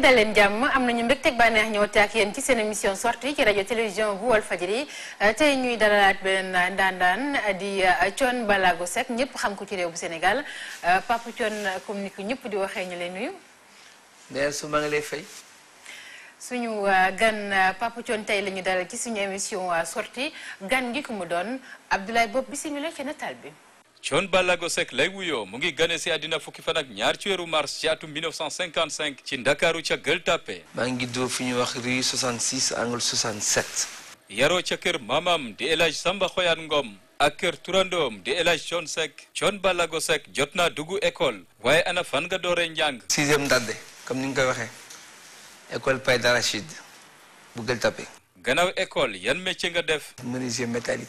dal leen jàmm am nañu mbégteeg bànneex ñëwate ak yéen ci seen émission sortie ci rajo télévision bu Walfadjri tey ñuy dalalaat benn ndaandaan di Thione Ballago Seck ñëpp xam ko ci réew bu Sénégal Papa Thione comme ni ko ñëpp di waxee ñu leen nuyu. Ndeye su ma ngi lay fay. suñu gan Papa Thione tey la ñu dalal ci suñu émission sortie gan gi ku mu doon Abdoulaye Bob bisimilah ci nataal bi. Thione Ballago Seck lay wuyoo mu ngi gane si àddina fukki fan ak ñaar ci weeru mars ci atum 1955 ci ndakaaru ca Gueule Tapée maa ngi juddoo fi ñuy wax rue 66 angle 67. yaroo ca kër maamam di El Hadj Samba Xoyaan Ngom ak kër turandoom di El Hadj Thione Seck Thione Ballago Seck jot naa dugg école waaye ana fan nga dooree njàng sixième ndadde comme ni nga koy waxee école Paye d'Arachide bu Gueule Tapée. gannaaw école yan métier nga def menuisier métallique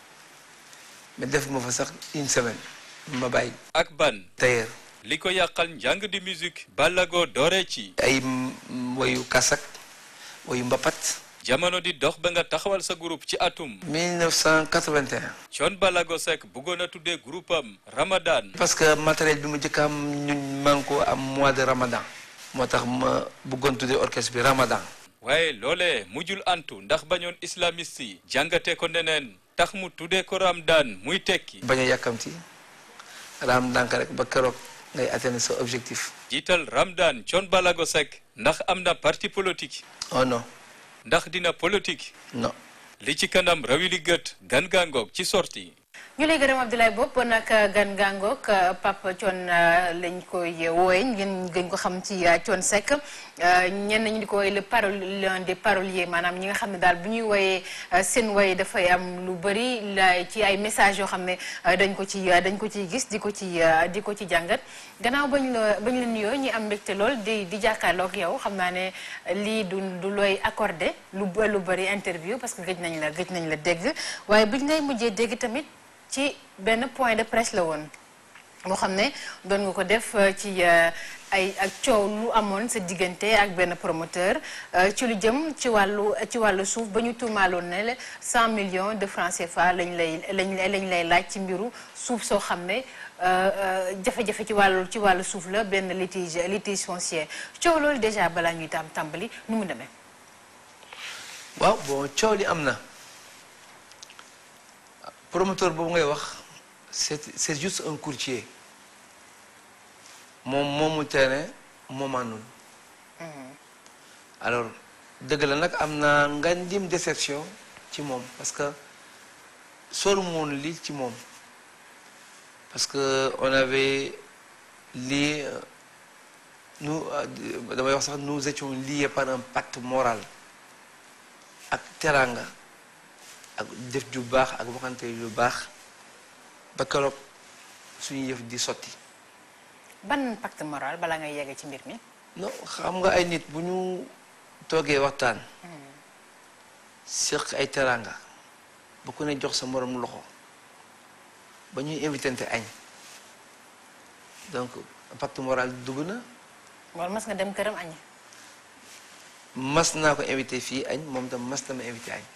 mais def ma fa sax une semaine ma bàyyi. ak ban tailleur. li ko yàqal njàng di musique Ballago dooree ci ay woyu kasak woyu mbapat. jamono di dox ba nga taxawal sa groupe ci atum 1981. Thione Ballago Seck bëggoon a tuddee groupe am Ramadan parce que matériel bi ma njëkk am ñun maa ngi ko am mois de Ramadan. moo tax ma bëggoon tuddee orchestre bi Ramadan. waaye loolee mujjul antu ndax bañoon islamiste yi jàngatee ko neneen tax mu tuddee ko Ramadan muy tekki bañ a yàkkamti raam ndànk rek ba keroog ngay atteindre sa objectif. jiital Ramadan Thione Ballago Seck ndax am na parti politique oh non ndax dina politique non. li ci kanam rawi li gët gan gaangoog ci sorti ñu lay gërëm Abdoulaye Bopp nag gan gàngoog Papa Thione lañ koy wooye ngeen gën ko xam ci Thione Seck ñenn ñi di ko wooye le parole l'un des paroliers maanaam ñi nga xam ne daal bu ñuy wooyee seen woy dafay am lu bëri la ci ay messages yoo xam ne dañ ko ci dañ ko ciy gis di ko ci di ko ci jàngat gannaaw bañ la bañ la nuyoo ñi am mbégte lool di di jàkkaarloog yow xam naa ne lii du du looy accordé lu lu bëri interview parce que gëj nañ la gëj nañ la dégg waaye biñ lay mujjee dégg tamit ci benn point de presse la woon moo xam ne doon nga ko def ci ay ak coow lu amoon sa diggante ak benn promoteur ci lu jëm ci wàllu ci wàllu suuf ba ñu tuumaaloon ne la 100 millions de francs CFA lañ lay lañ lañ lay laaj ci mbiru suuf soo xam ne jafe-jafe ci wàllu ci wàllu suuf la benn litige litige foncier coow loolu déjà balaa ñuy tam tàmbali nu mu demee. waaw bon coow li am na. promoteur boobu ngay wax c'est c'est juste un courtier moom moomu terrain moomaanul alors dëgg la nag am na ngandim déception ci moom parce que solu moon lii ci moom parce que on avait lié nous damay wax sax nous étions liés par un pacte moral ak teraanga ak def ju baax ak waxante lu baax ba keroog suñu yëf di sotti. ban pacte moral bala ngay yegg ci mbir mi. non xam nga ay nit bu ñu toogee waxtaan. séq ay teraanga ba ku ne jox sa morom loxo ba ñuy invitante añ donc pacte moral dugg na. wala mas nga dem këram añ. mas naa ko invité fii añ moom tam mas na ma invité añ.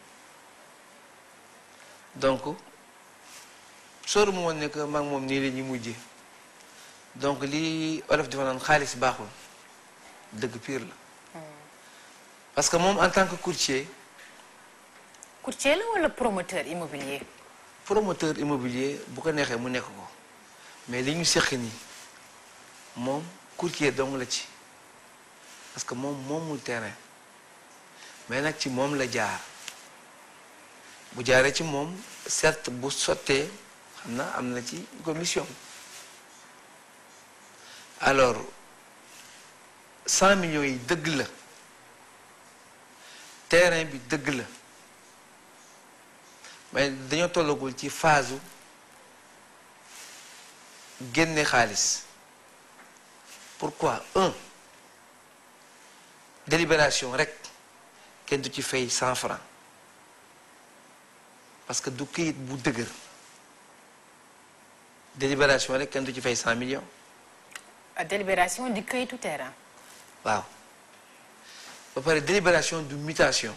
donc sóoru ma woon ne que maa ngi moom nii la ñuy mujjee donc lii olof di fa naan xaalis baaxul dëgg pire la parce que moom en tant que courtier. courtier la wala promoteur immobilier. promoteur immobilier bu ko neexee mu nekk ko mais li ñu seq nii moom courtier dong la ci parce que moom moomul terrain mais nag ci moom la jaar. bu jaaree ci moom certes bu sottee xam na am na ci commission alors cent millions yi dëgg la terrain bi dëgg la mais dañoo tollagul ci phase génne xaalis pourquoi un délibération rek kenn du ci fay cent francs parce que du këyit bu dëgër délibération rek kenn du ci fay cent millions. délibération di këyitu terrain. waaw ba pare délibération du mutation.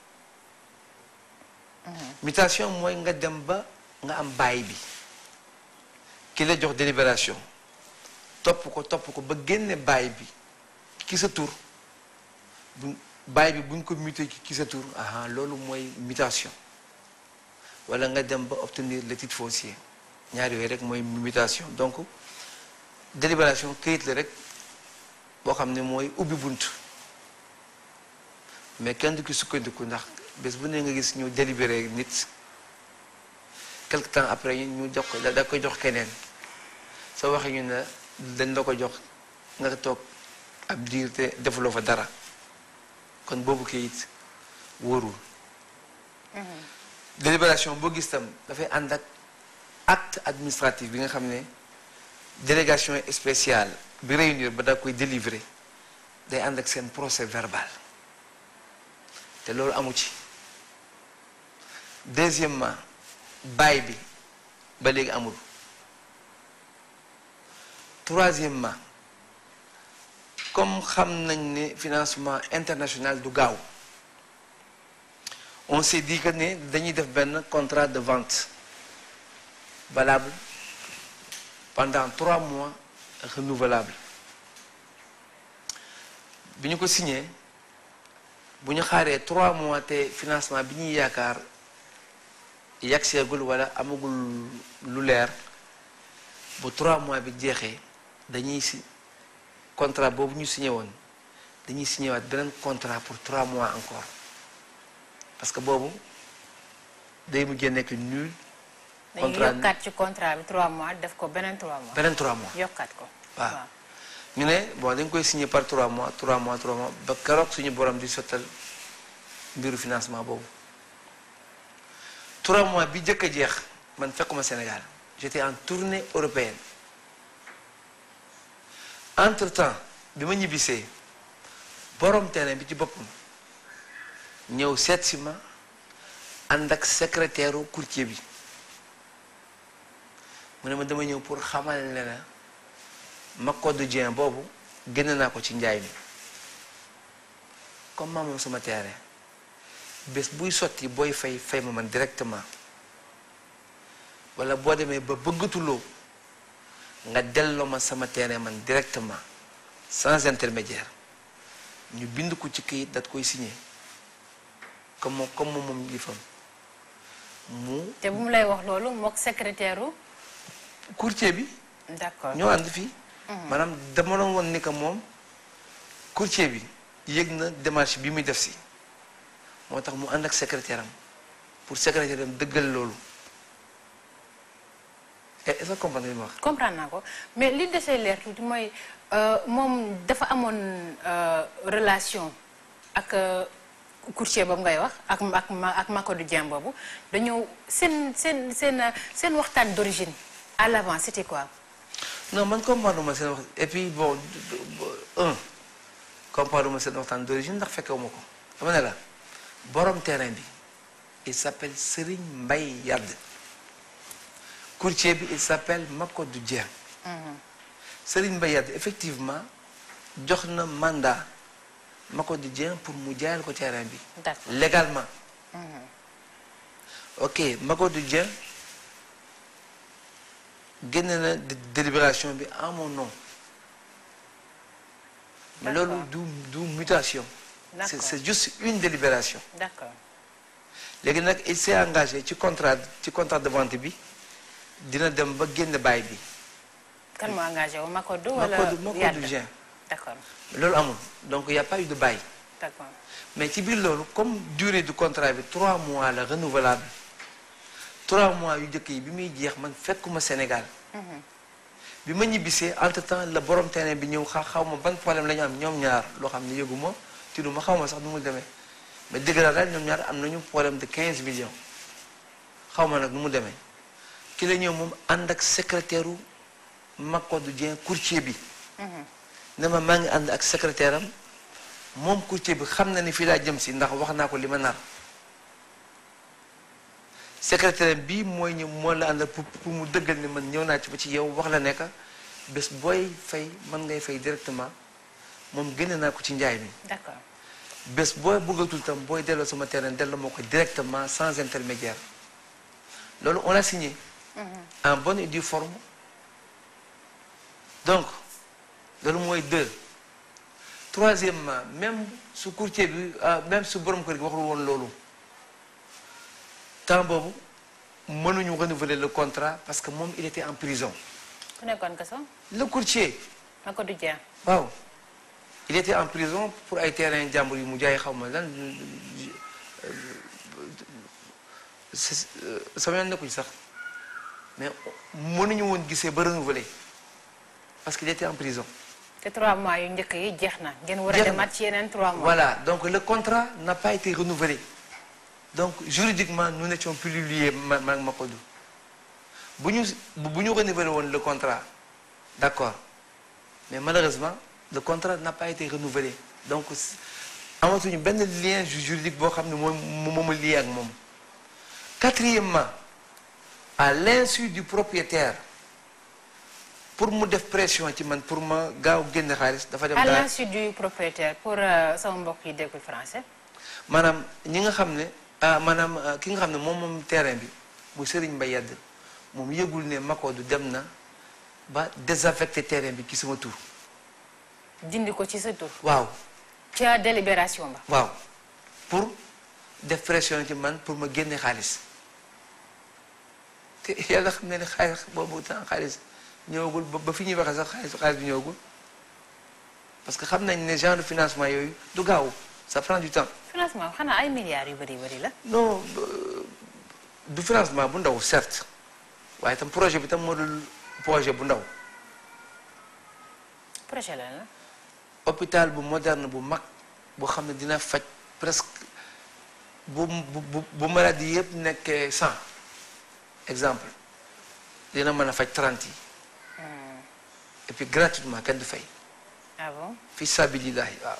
mutation mooy nga dem ba nga am baay bi ki la jox délibération topp ko topp ko ba génne baay bi ki sa tur bu baay bi buñ ko muté ci sa tur aha loolu mooy mutation wala nga dem ba obtenir le titre foncier ñaar yooyu rek mooy mutation donc délibération këyit la rek boo xam ne mooy ubbi bunt mais kenn du ki sukkandiku ndax bés bu ne nga gis ñu délibéré nit quelque temps après ñu jox ko da koy jox keneen soo waxee ñu ne dañ la ko jox nga toog ab diir te defuloo fa dara kon boobu kayit wóorul délibération boo gis tam dafay ànd ak acte administratif bi nga xam ne délégation spéciale bi réunir ba daa koy délivrer day ànd ak seen procès verbal te loolu amu ci deuxièmement bail bi ba léegi amul troisièmement comme xam nañ ne financement international du gaaw on s'est dit que ne dañuy def benn contrat de vente valable pendant trois mois renouvelable bi ñu ko signé bu ñu xaaree trois mois te financement bi ñuy yaakaar yàgg seegul wala amagul lu leer bu trois mois bi jeexee dañuy si contrat boobu ñu signé woon dañuy signé waat beneen contrat pour trois mois encore parce que boobu day mujjee nekk nul. dañuy yokkaat ci contrat bi trois mois def ko beneen trois mois. beneen trois mois yokkaat ko. waaw ñu ne bon dañ koy signé par trois mois trois mois trois mois ba keroog suñu borom di sottal mbiru financement boobu trois mois bi jëkk a jeex man fekkuma Sénégal j'étais en tournée européenne entre temps bi ma ñibbisee borom terrain bi ci boppam ñëw seet si ma ànd ak secrétaire courtier bi mu ne ma dama ñëw pour xamal ne la ma quotidien boobu génn naa ko ci njaay mi comme maa moom sama terrain bés buy sotti booy fay fay ma man directement wala boo demee ba bëggatuloo nga delloo ma sama terrain man directement sans intermédiaire ñu bind ko ci këyit dat koy signé comme moom comme moom moom yëfam mu te bu mu lay wax loolu mook secrétaire u courtier bi d'accord ñoo ànd fii maanaam dama doon woon ni que moom courtier bi yëg na démarche bi muy def si moo tax mu ànd ak secrétaire am pour secrétaire am dëggal loolu est-ce que comprendre li ma wax comprendre naa ko mais li desee leer tuuti mooy moom dafa amoon relation ak courtier boobu ngay wax ak ak ak Macodou Dieng boobu dañoo seen seen seen seen waxtaan d'origine à l'avant c'était quoi non man comprendre ma seen wax et puis bon un comprendre ma seen waxtaan d'origine ndax fekkewu ma ko dama ne la borom terrain bi il s'appelle Serigne Mbaye Yade courtier bi il s'appelle Macodou Dieng Serigne Mbaye Yade effectivement jox na mandat Macodou Dieng pour mu jaayal ko terrain bi d'accord légalement ok Macodou Dieng génne na délibération bi en mon nom mais D'accord. loolu du du mutation c'est D'accord. c'est juste une délibération d'accord léegi nag il s'est engagé ci contrat ci contrat de vente bi dina dem ba génn baay bi kan moo engagé wu Macodou wala Macodou Macodou Yade Dieng d'accord loolu amul donc il y a pas eu de bail d'accord mais ci biir loolu comme durée du contrat bi trois mois la renouvelable trois mois yu njëkk yi bi muy jeex man fekkuma Sénégal bi ma ñibbisee entre temps la borom terrain bi ñëw xa xaw ma ban problème la ñu am ñoom ñaar loo xam ne yëguma tinu ma xaw ma sax nu mu demee mais dëgg la daal ñoom ñaar am nañu problème de 15 millions xaw ma nag nu mu demee ki la ñëw moom ànd ak secrétaire u Macodou Dieng courtier bi ne ma maa ngi ànd ak secrétaire am moom courtier bi xam na ni fii laa jëm si ndax wax naa ko li ma nar secrétaire am bii mooy ñëw moo la àndal pour pour mu dëggal ni man ñëw naa ci ba ci yow wax la ne que bés booy fay mën ngay fay directement moom génne naa ko ci njaay mi d'accord bés booy bëggatul tam booy delloo sama terrain delloo moo ko directement sans intermédiaire loolu on l'a signé en bonne et due forme donc loolu mooy deux troisièmement même su courtier bi ah, même su borom kër gi waxul woon loolu temps boobu mënuñu renouveler le contrat parce que moom il était en prison ku nekkoon kaso le courtier ma ko du jeex waaw il était en prison pour ay terrain jàmbur yi mu jaay xaw ma lan c'est- euh, sama yoon nekku ci sax mais mënuñu woon gisee ba renouveler parce qu'il était en prison te trois mois yu njëkk yi jeex na ngeen war a Jeex na. demaat ci yeneen trois mois Voilà, donc le contrat n'a pas été renouvelé. Donc juridiquement, nous n'étions plus liés, ma- ma- Makodou. Si nous, bu ñu renouvelé woon le contrat, d'accord. Mais malheureusement, le contrat n'a pas été renouvelé. Donc, amatuñu benn lien ju- juridique boo xam ne moom moom lié ak moom. Quatrièmement, à l'insu du propriétaire, pour mu def pression ci man pour ma gaaw génn xaalis dafa dem à daal- l'insu du propriétaire pour euh, sama mbokk yi déggul français maanaam ñi nga xam ne ah maanaam ah, ki nga xam ne moom moom terrain bi muy Serigne Mbaye Yade moom yëgul ne Makodou dem na ba désaffecté terrain bi ci sama tur dindi ko ci sa tur waaw ca délibération ba waaw pour def pression ci man pour ma génne xaalis te yàlla xam ne ne xaalis boobu temps xaalis ñëwagul ba ba fi ñuy waxee sax xaalis xaalis bi ñëwagul parce que xam nañ ne genre de financement yooyu du gaaw ça prend du temps financement xanaa ay milliards yu bëri bëri la non euh, du financement bu ndaw certes waaye tam projet bi tam moo dul projet bu ndaw projet la la hôpital bu moderne bu mag boo xam ne dina faj presque bu bu bu bu maladie yëpp nekkee cent exemple dina mën a faj trente yi et puis gratuitement kenn du fay ah bon fi sabilillahi waaw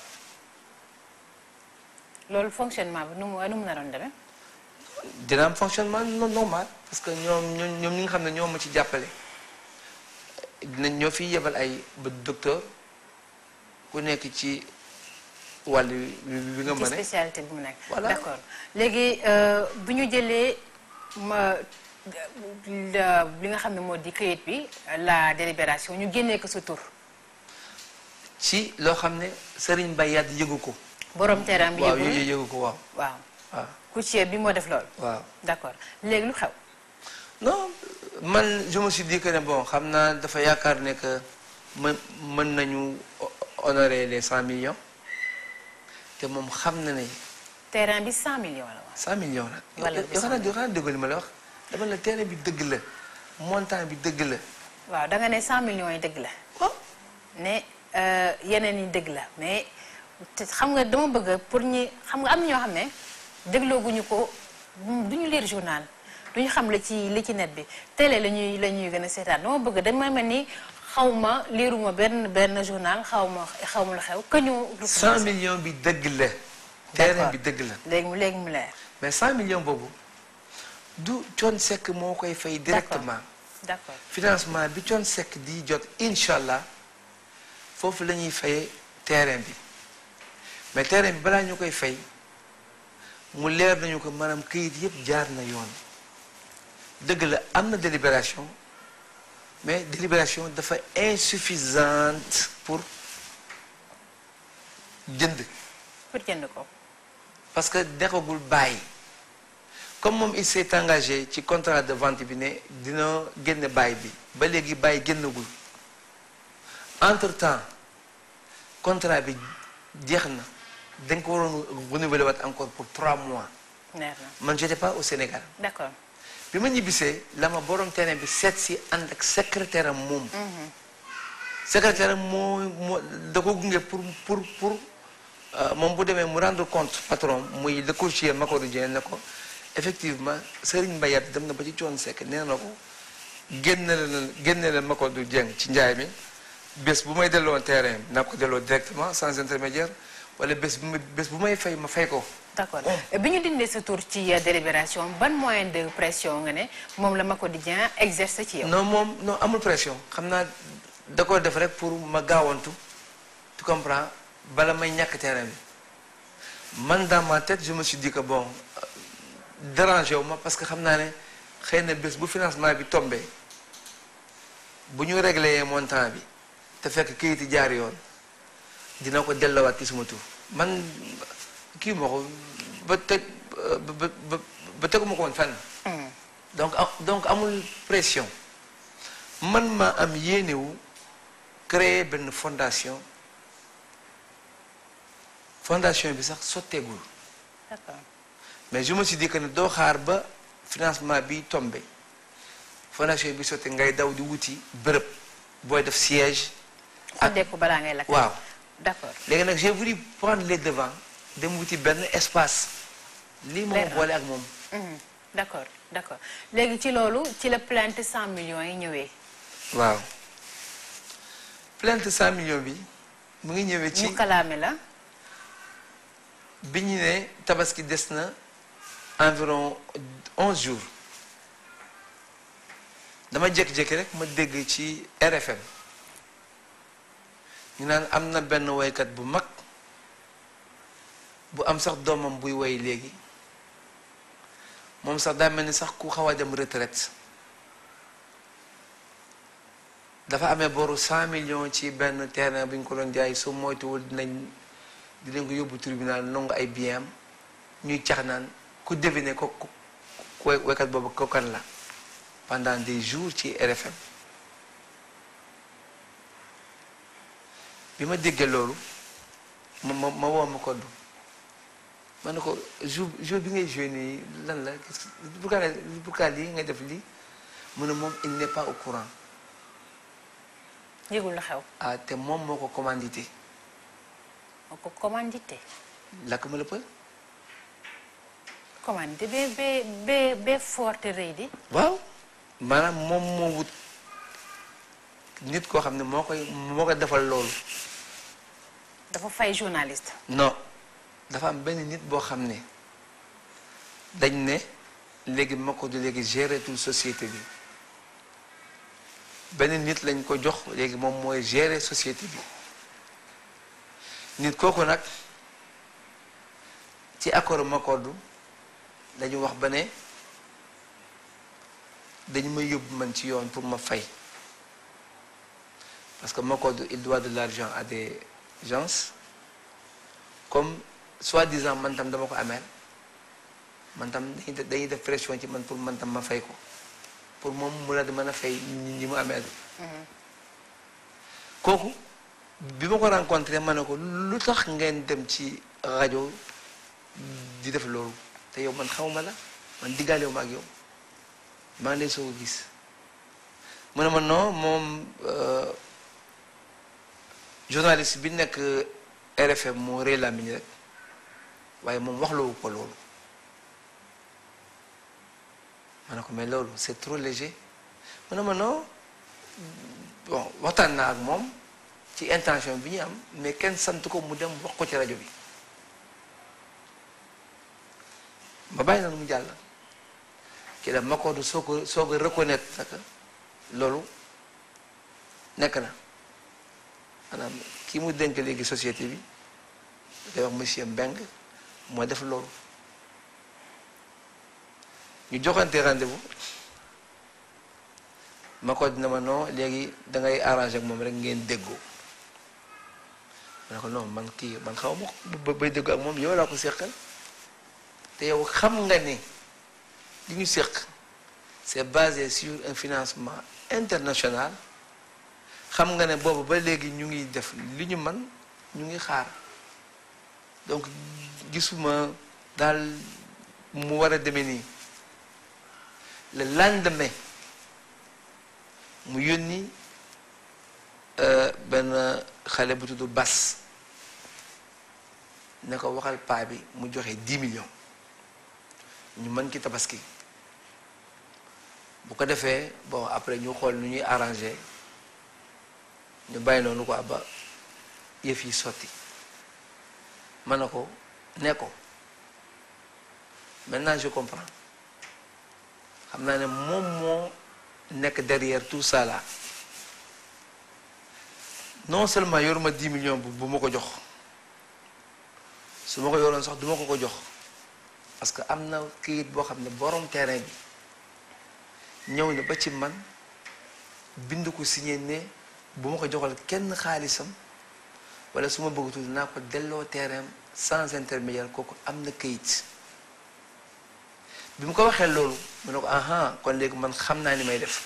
loolu fonctionnement bi nu mu nu mu naroon demee dina am fonctionnement no- normal parce que ñoom ñoom ñoom ñi nga xam ne ñoo ma ci jàppale dinañ ñoo fi yebal ay ba docteur ku nekk ci wàll wi bi nga ci mën a spécialité bi mu nekk Voilà. d'accord léegi euh, bu ñu jëlee ma la- li nga xam ne moo di këyit bi la délibération ñu génnee ko sa tur ci loo xam ne Serigne Mbaye Yade yëgu ko borom terrain bi waaw yëgul yooyu yëgu ko waaw waaw waaw courtier bi moo def loolu waaw d'accord léegi lu xew non man je me suis dit que ne bon xam naa dafa yaakaar ne que mën mën nañu ho- honorer les cent millions te moom xam na ne terrain bi 100 millions la woon cent millions nag Valeur bi yoo xam 100 ne yoo xam ne déggoo li ma la wax dama la terrain bi dëgg la montant bi dëgg la waaw da nga ne 100 millions yi dëgg la waaw ne euh, yeneen yi dëgg la mais te xam nga dama bëgg pour ñi xam nga am na ñoo xam ne déglooguñu ko du ñu lire journal du ñu xam la ci li ci net bi télé la ñuy la ñuy gën a seetaan dama bëgg dama mel ni xaw ma liiruma benn benn journal xaw ma xaw ma lu xew que ñu. cent millions bi dëgg la terrain bi dëgg la léegi mu léegi mu leer. mais cent millions boobu du Thione Seck moo koy fay directement d'accord financement bi Thione Seck di jot incha allah foofu la ñuy fayee terrain bi mais terrain bi balaa ñu koy fay mu leer nañu ko maanaam këyit yëpp jaar na yoon dëgg la am na délibération mais délibération dafa insuffisante pour jënd pour jënd ko. parce que nekkagul bàyyi comme moom il s'est engagé ci contrat de vente bi ne dina génne bàyyi bi ba léegi bàyyi génnagul entre temps contrat bi jeex na dañ ko waroon renouveler waat encore pour trois mois leer na man j'étais pas au Sénégal d'accord. bi ma ñibbisee la ma borom terrain bi seet si ànd ak secrétaire am moom secrétaire am moo moo da ko gunge pour pour pour euh, moom bu demee mu rendre compte patron muy le courtier Makodou Dieng ne ko effectivement Serigne Mbayat dem na ba ci Thione Seck nee na ko génne la génne la Makodou Dieng ci njaay mi bés bu may delloo terrain bi naa ko delloo directement sans intermédiaire wala bés bu may bés bu may fay ma fay ko d'accord bi ñu dindee sa tour ci euh, délibération ban moyen de pression nga ne moom la Macodou Dieng exerce ci yow. non moom non amul pression xam naa da ko def rek pour ma gaawantu tu comprends bala may ñàkk terrain bi man dans ma tête je me suis dit que bon euh, dérangé wu ma parce que xam naa ne xëy na bés bu financement bi tombé bu ñu réglé montant bi te fekk kayiti jaar yoon dina ko delloowaat ci suma tur man kii ma ko ba teg ba ba ba teguma ko woon fenn donc donc amul pression man ma am yéenewu créer benn fondation fondation bi sax sotteegul d'accord mais je me suis dit que ne doo xaar ba financement bi tombé fondation bi sotte ngay daw di wuti bërëb booy def siège xoddeeku balaa ngay lakk waaw d'accord léegi nag j'ai voulu prendre les devants dem wuti benn espace lii moom Leer na. boole ak moom Mhm. d'accord d'accord léegi ci loolu ci la plainte 100 millions yi ñëwee waaw plainte 100 millions bi mu ngi ñëwee ci ñu kalaame la bi ñu ne tabaski des na environ 11 jours dama jékki-jékki rek ma dégg ci RFM ñu naan am na benn woykat bu mag bu am sax doomam buy woy léegi moom sax daa mel ni sax ku xaw a dem retraite dafa amee boru 100 millions ci benn terrain bu ñu ko doon jaay su moytuwul dinañ dinañ ko yóbbu tribunal nangu ay bien am ñuy cax naan ku deviner ko ku ku woykat boobu ko kan la pendant des jours ci RFM bi ma déggee loolu ma ma ma woo ma koddu ma ne ko jour jour bi ngay joué nii lan la qu'est-ce que- pourquoi nga- pourquoi lii nga def lii mu ne moom il n'est pas au courant yëgul la xew ah te moom moo ko commandité moo ko commandité lakk ma la pël commandité bee bee bee bee forte rëy di waaw maanaam moom moo wut nit koo xam ne moo koy moo ko defal loolu dafa fay journaliste non dafa am benn nit boo xam ne dañ ne léegi ma ko du léegi gérer tout société bi benn nit lañ ko jox léegi moom mooy gérer société bi nit kooku nag ci accord Makoddu dañu wax ba ne dañu may yóbbu man ci yoon pour ma fay parce que Makoddu il doit de l'argent à des gens comme soi-disant man tam dama ko ameel man tam dañuy def dañuy def pression ci man pour man tam ma fay ko pour moom mu la di mën a fay ñi ñi mu ameel kooku bi ma ko rencontré ma ne ko lu tax ngeen dem ci rajo di def loolu te yow man xamuma la man diggaalewu ma ak yow maa ngi lay soog a gis mu ne ma non moom euh, journaliste bi nekk RFM moo rëy làmmiñ rek waaye moom waxloowu ko loolu ma ne ko mais loolu c'est trop léger mu ne ma non bon waxtaan naa ak moom ci intention bi ñu am mais kenn sant ko mu dem wax ko ci rajo bi ma bàyyi na mu jàll ci la Makoddu soo ko soo ko reconnaître naka loolu nekk na maanaam kii mu dénk léegi société bi day wax monsieur Mbeng moo def loolu ñu joxante rendez-vous ma ko dina ma non léegi dangay arrangé ak moom rek ngeen déggoo ma ne ko non man kii man xaw ma ko ba bay déggoo ak moom yow laa ko séqal te yow xam nga ne li ñu séq c'est basé sur un financement international xam nga ne boobu ba léegi ñu ngi def li ñu man ñu ngi xaar donc gisuma daal mu war a demee nii le lendemain mu yónni euh, benn xale bu tudd Bas ne ko waxal paa bi mu joxe 10 millions ñu mën ki tabaski bu ko defee bon après ñu xool nu ñuy arranger ñu bàyyi noonu quoi ba yëf yi sotti ma ne ko ne ko maintenant je comprends xam naa ne moom moo nekk derrière tout ça là non seulement yoruma 10 millions bu bu ma ko jox su ma ko yoroon sax du ma ko ko jox parce que am na këyit boo xam ne borom terrain bi ñëw na ba ci man bind ko signé ne bu ma ko joxal kenn xaalisam wala su ma bëggatul naa ko delloo terrain sans intermédiaire kooku am na kayit bi mu ko waxee loolu mu ne ko aha kon léegi man xam naa ni may def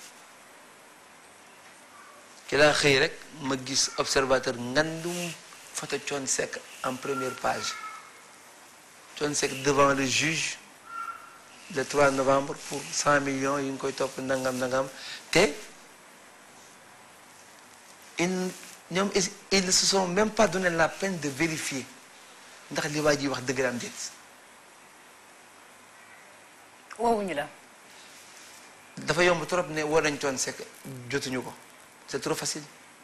ki laa xëy rek ma gis observateur ngandum photo Thione Seck en première page Thione Seck devant le juge le 3 novembre pour 100 millions yi nga koy topp nangam nangam te ils ñoom ils ne se sont même pas donné la peine de vérifier ndax li waa ji wax dëgg la am déet woowuñu la dafa yomb trop ne war nañ Thione Seck jotuñu ko c'est trop facile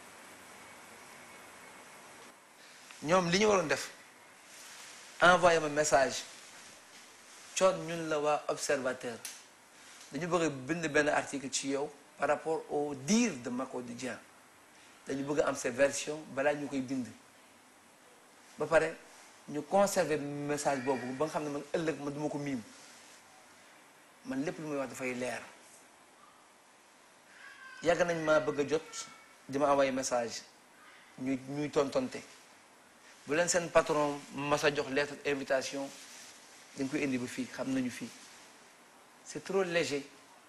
ñoom li ñu waroon def envoyé ma message Thione ñun la waa observateur dañu bëgg a bind benn article ci yow par rapport au dire de Macodou Dieng dañu bëgg a am sa version balaa ñu koy bind ba pare ñu conserver message boobu ba nga xam ne man ëllëg ma duma ko miim man lépp lu muy wax dafay leer yàgg nañ maa bëgg a jot di ma envoyé message ñuy ñuy tontonte bu leen seen patron ma sa jox lettre invitation dañ koy indi ba fii xam nañu fii c'est trop léger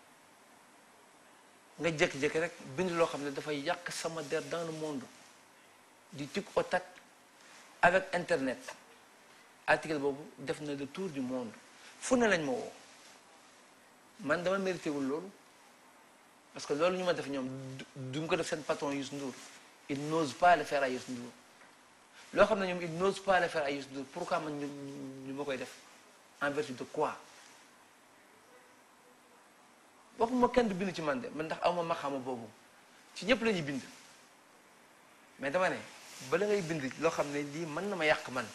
nga jékki-jékki rek bind loo xam ne dafay yàq sama der dans le monde du tic au tac avec internet article boobu def na le tour du monde fu ne lañ ma woo man dama mérité wul loolu parce que loolu ñu ma def ñoom du ñu ko def seen patron Youssou Ndour il n'ose pas le faire à Youssou Ndour loo xam ne ñoom il n'ose pas le faire à Youssou Ndour pourquoi man ñu ñu ma koy def en vertu de quoi waxuma kenn du bind ci man de man ndax awma maxama boobu ci ñëpp la ñuy bind mais dama ne bala ngay bind loo xam ne lii mën na ma yàq man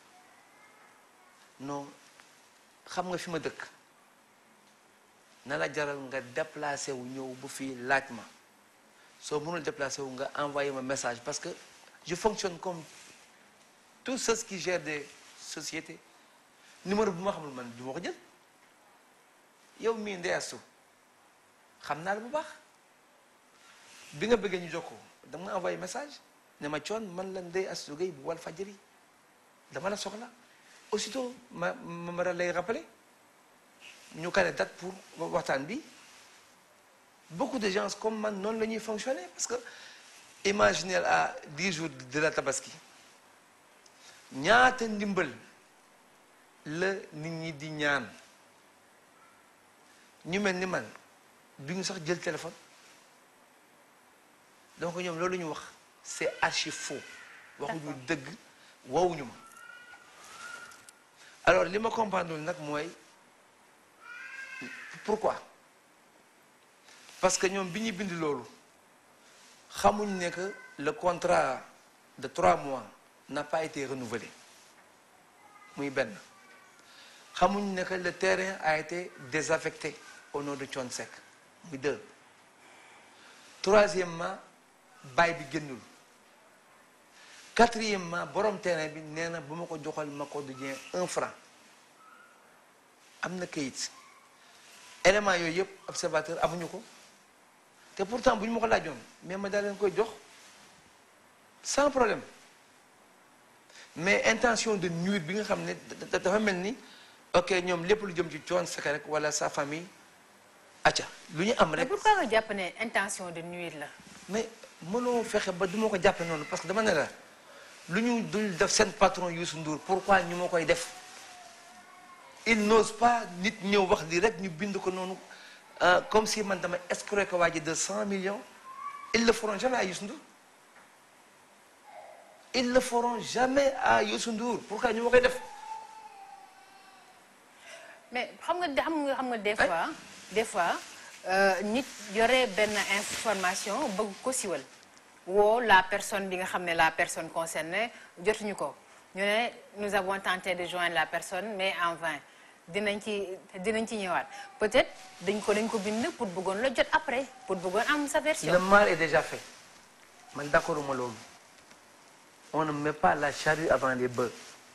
non xam nga fi ma dëkk na la jaral nga déplacé wu ñëw bu fii laaj ma soo mënul déplacé wu nga envoyé ma message parce que je fonctionne comme tous ceux qui gèrent des sociétés numéro bu ma xamul man du ma ko jël yow mii ndeyastu xam naa la bu baax bi nga bëggee ñu jokkoo dama nga envoyé message ne ma coon man la Ndeye Astou Gueye bu Walfadjri dama la soxla aussitôt ma ma ma lay rappeler ñu kale date pour waxtaan bi beaucoup de gens comme man noonu la ñuy fonctionner parce que imaginez à dix jours de la tabaski ñaata ndimbal la nit ñi di ñaan ñu mel ni man du ñu sax jël téléphone donc ñoom loolu ñu wax c'est archi faux waxuñu dëgg woowuñu ma alors li ma comprendre nag mooy pourquoi parce que ñoom bi ñuy bind loolu xamuñ ne que le contrat de trois mois n'a pas été renouvelé muy benn xamuñ ne que le terrain a été désaffecté au nom de Thione Seck muy deux troisièmement bail bi génnul quatrièmement borom terrain bi nee na bu ma ko joxal Macodou Dieng un franc am na kayit élément yooyu yëpp observateur amuñu ko te pourtant bu ñu ma ko laajoon mais ma daal leen koy jox sans problème mais intention de nuire bi nga xam ne dafa mel ni ok ñoom lépp lu jëm ci Thione Seck rek wala sa famille acca lu ñu am mais rek pourquoi nga jàpp ne intention de nuire la mais mënoo fexe ba du ma ko jàppe noonu parce que dama ne la lu ñu dul def seen patron Youssou Ndour pourquoi ñu ma koy def il n'ose pas nit ñëw wax li rek ñu bind ko noonu euh, comme si man dama escroquer ko waa ji de cent millions ils le feront jamais à Youssou Ndour ils le feront jamais à Youssou Ndour pourquoi ñu ma koy def mais xam nga xam nga xam nga des fois des fois euh, nit yore benn information bëgg ko siwal woo la personne bi nga xam ne la personne concernée jotuñu ko ñu ne nous avons tenté de joindre la personne mais en vain dinañ ci dinañ ci ñëwaat peut-être dañ ko dañ ko bind pour bëggoon la jot après pour bëggoon am sa version. le mal est déjà fait man d'accord ma loolu on ne met pas la charrue avant les bœufs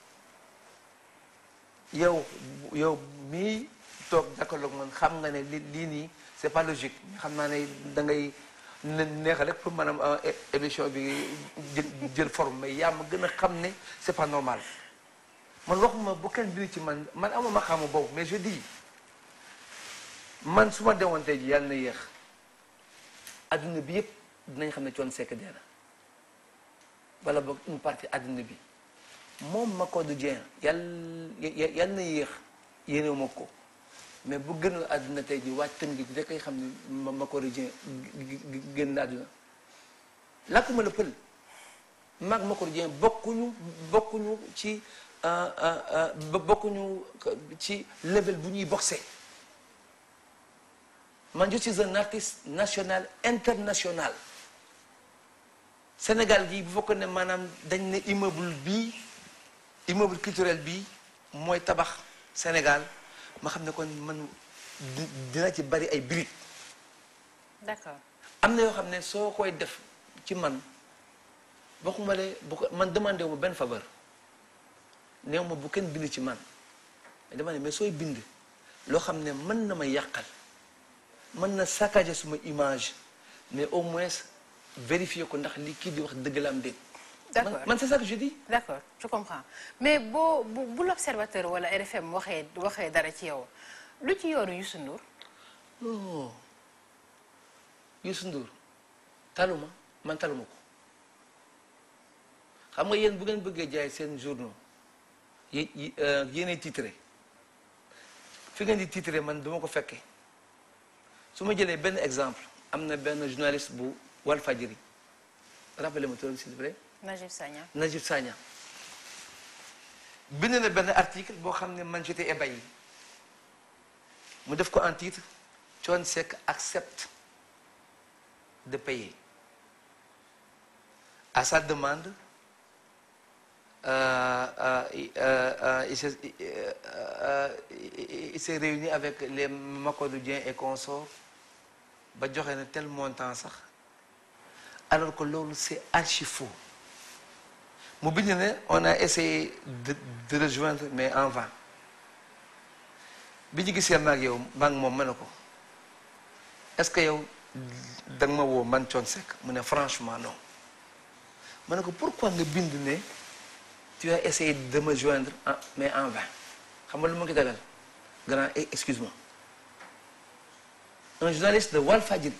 yow yow mii toog jàkkaarloog man xam nga ne li lii nii c'est pas logique xam naa ne da ngay ne neexal rek pour maanaam euh, é- émission bi jël jël forme mais yaa ma gën a xam ne c'est pas normal man waxuma bu kenn bind ci man man amuma xamu boobu mais je dis man su ma demoon tey ji yàlla na yéex adduna bi yëpp dinañ xam ne Thione Seck dee na wala boog une partie adduna bi moom Macodou Dieng yàlla yàlla na yéex yéenewu ma ko mais bu gënal àdduna tey ji wàcc tën gi da koy xam ne ma Macodou Dieng génn na àdduna làkkuma la pël maag Macodou Dieng bokkuñu bokkuñu ci euh, euh, euh, bo- bokkuñu ci level bu ñuy boxee man je suis un artiste national international Sénégal gi bu fekkoon ne maanaam dañ ne immeuble bii immeuble culturel bii mooy tabax Sénégal ma xam ne kon man di- dina ci bari ay briques d'accord am na yoo xam ne soo koy def ci man waxuma le bu ko man demandé wu ma benn faveur néew ma bu kenn bind ci man mais dama ne mais sooy bind loo xam ne mën na ma yàqal mën na saccager suma image mais au moins vérifier ko ndax li kii di wax dëgg la am déet D'accord. man man c'est ça que je dis d'accord je comprends mais boo bu bu l'observateur wala RFM waxee waxee dara ci yow lu ci yoonu Youssou Ndour non Youssou Ndour taluma man taluma ko xam nga yéen bu ngeen bëggee jaay seen journaux yi yi yéenay titré fi ngeen di titré man duma ko fekkee su ma jëlee benn exemple am na benn journaliste bu Walfadjri rappelez-moi turam s'il vous plaît Najib Sagna Najib Sagna bind na benn article boo xam ne man j'étais ébahi mu def ko en titre Thione Seck accepte de payer à sa demande euh, euh, il- euh, euh, il s'est euh, euh, il- il s'est réuni avec les Macodou Dieng et consorts ba joxe na tel montant sax alors que loolu c'est archi faux mu bind ne on a essayé de de rejoindre mais en vain bi ñu gisee maag yow maa ngi moom ma ne ko est-ce que yow da nga ma woo man Thione Seck mu ne franchement non ma ne ko pourquoi nga bind ne tu as essayé de me joindre en mais en vain xam nga lu ma ko tegal grand eh, excuse-moi un journaliste de Walfadjri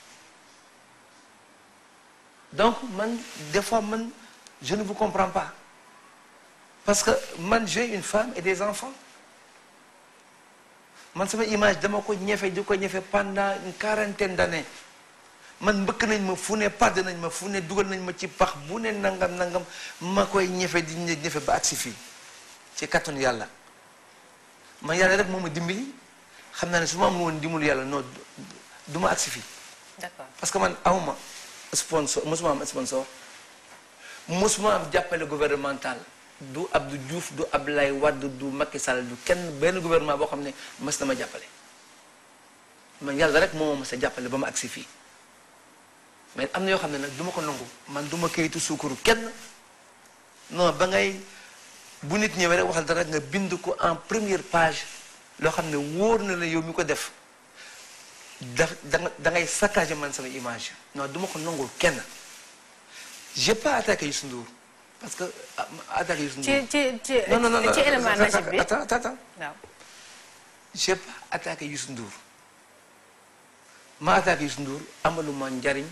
donc man des fois man je ne vous comprends pas parce que man j'ai une femme et des enfants man sama image dama ko ñefe di ko ñefe pendant une quarantaine d'années man mbëkk nañ ma fu ne padd nañ ma fu ne dugal nañ ma ci pax bu ne nangam nangam ma koy ñefe di ñe- ñefe ba agsi fii ci kattanu yàlla man yàlla rek moo ma dimbali xam naa ne su ma amul woon dimbalu yàlla non du- du ma agsi fii d'accord parce que man awma sponsor mosuma am sponsor mosuma am jàppale gouvernemental du Abdou Diouf du Abdoulaye Wade du Macky Sall du kenn benn gouvernement boo xam ne mas na ma jàppale man yàlla rek moo ma mas a jàppale ba ma agsi fii mais am na yoo xam ne nag du ma ko nangu man du ma kayitu suukuru kenn non ba ngay bu nit ñëwee rek waxal dara nga bind ko en première page loo xam ne wóor na la yow mi ko def da da nga da ngay saccager man sama image non du ma ko nangul kenn j'ai pas attaqué Youssou Ndour parce que ah, ma- attaqué Youssou Ndour ci ci ci non non non ci élément attends, Najib bi attends attends attends waaw j'ai pas attaqué Youssou Ndour ma attaqué Youssou Ndour amaluma njariñ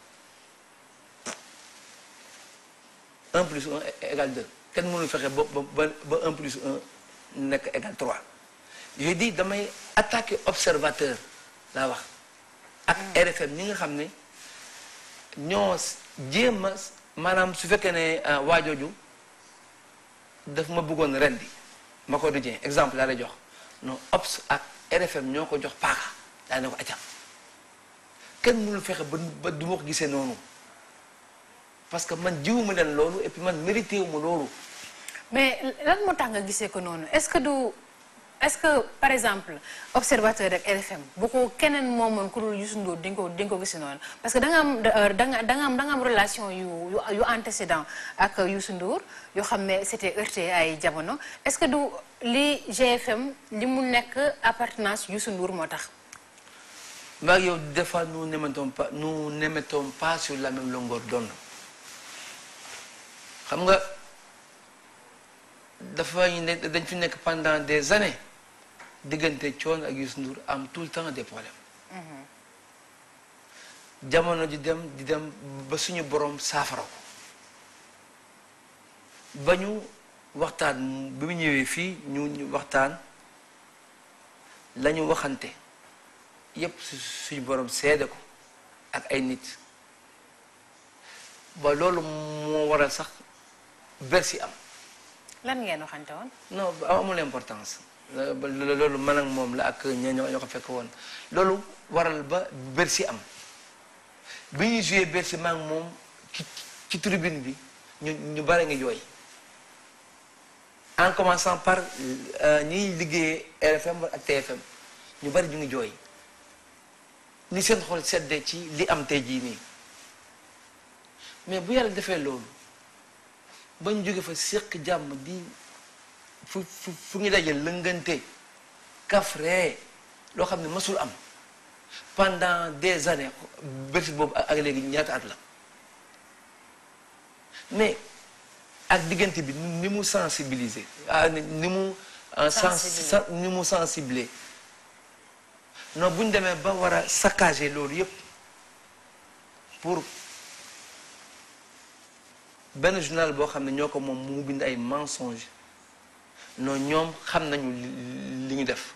un plus un égal deux kenn mënul fexe ba ba ba ba un plus un nekk égal trois j'ai dit damay attaqué observateur laa wax ak RFM ñi nga xam ne ñoo jéem a maanaam su fekkee ne ah, waajooju daf ma bëggoon ren di ma ko du jeen exemple laa lay jox non Obs ak RFM ñoo ko jox paaka daa ne ko acam kenn mënul fexe ba ba du ma ko gisee noonu parce que man jiwuma leen loolu et puis man mérité wu ma loolu mais lan moo tax nga gisee ko noonu est-ce que du est-ce que par exemple observateur rek RFM bu ko keneen moomoon ku dul Youssou Ndour di nga ko di nga ko gisee noonu parce que da nga am da da nga da nga am da nga am relation yu yu yu antécédent ak Youssou Ndour yoo xam ne c'était heurté ay jamono est-ce que du li GFM li mu nekk appartenance Youssou Ndour moo tax. maag yow des fois nous n'émettons pas nous n'émettons pas sur la même longueur d'onde xam nga dafa ñu ne dañ fi nekk pendant des années diggante Thione ak Youssou Ndour am tout le temps des problèmes jamono di dem di dem ba suñu borom saafara ko ba ñu waxtaan bi mu ñëwee fii ñu ñu waxtaan la ñu waxante yépp su- suñu borom seede ko ak ay nit ba loolu moo waral sax bersi am lan ngeen waxante woon. non amul importance Euh, ba lo- loolu man ak moom la ak ña ñoo ñoo ko fekk woon loolu waral ba Bercy am bi ñuy joué Bercy maa ngi moom ci ci tribune bi ñu ñu bare ngi jooy en commençant par euh, ñiy liggéeyee RFM ak TFM ñu bari ñu ngi jooy ni seen xol seddee ci li am tey jii nii mais bu yàlla defee loolu ba ñu jóge fa séq jàmm di fu fu fu ñu daje lëngante kafre loo xam ne masul am pendant des années Bercy boobu ak ak léegi ñaata at la mais ak diggante bi ni mu sensibiliser ah ni ni mu euh, sens Sensibiliser. sen- ni mu sensibiliser non bu ñu demee ba war a saccager loolu yépp pour benn journal boo xam ne ñoo ko moom mu bind ay mensonges non ñoom xam nañu li li ñu def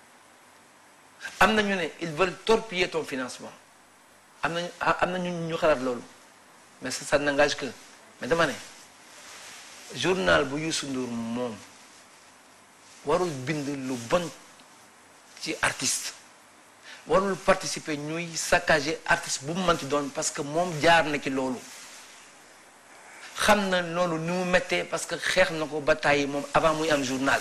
am nañu ne ils veulent torpiller ton financement am nañu am nañu ñu xalaat loolu mais ça ça n'engage que mais dama ne journal bu Youssou Ndour moom warul bind lu bon ci artiste warul participer ñuy saccager artiste bu mu mënti doon parce que moom jaar na ci loolu xam na loolu ni mu méttee parce que xeex na ko ba tàyyi moom avant muy am journal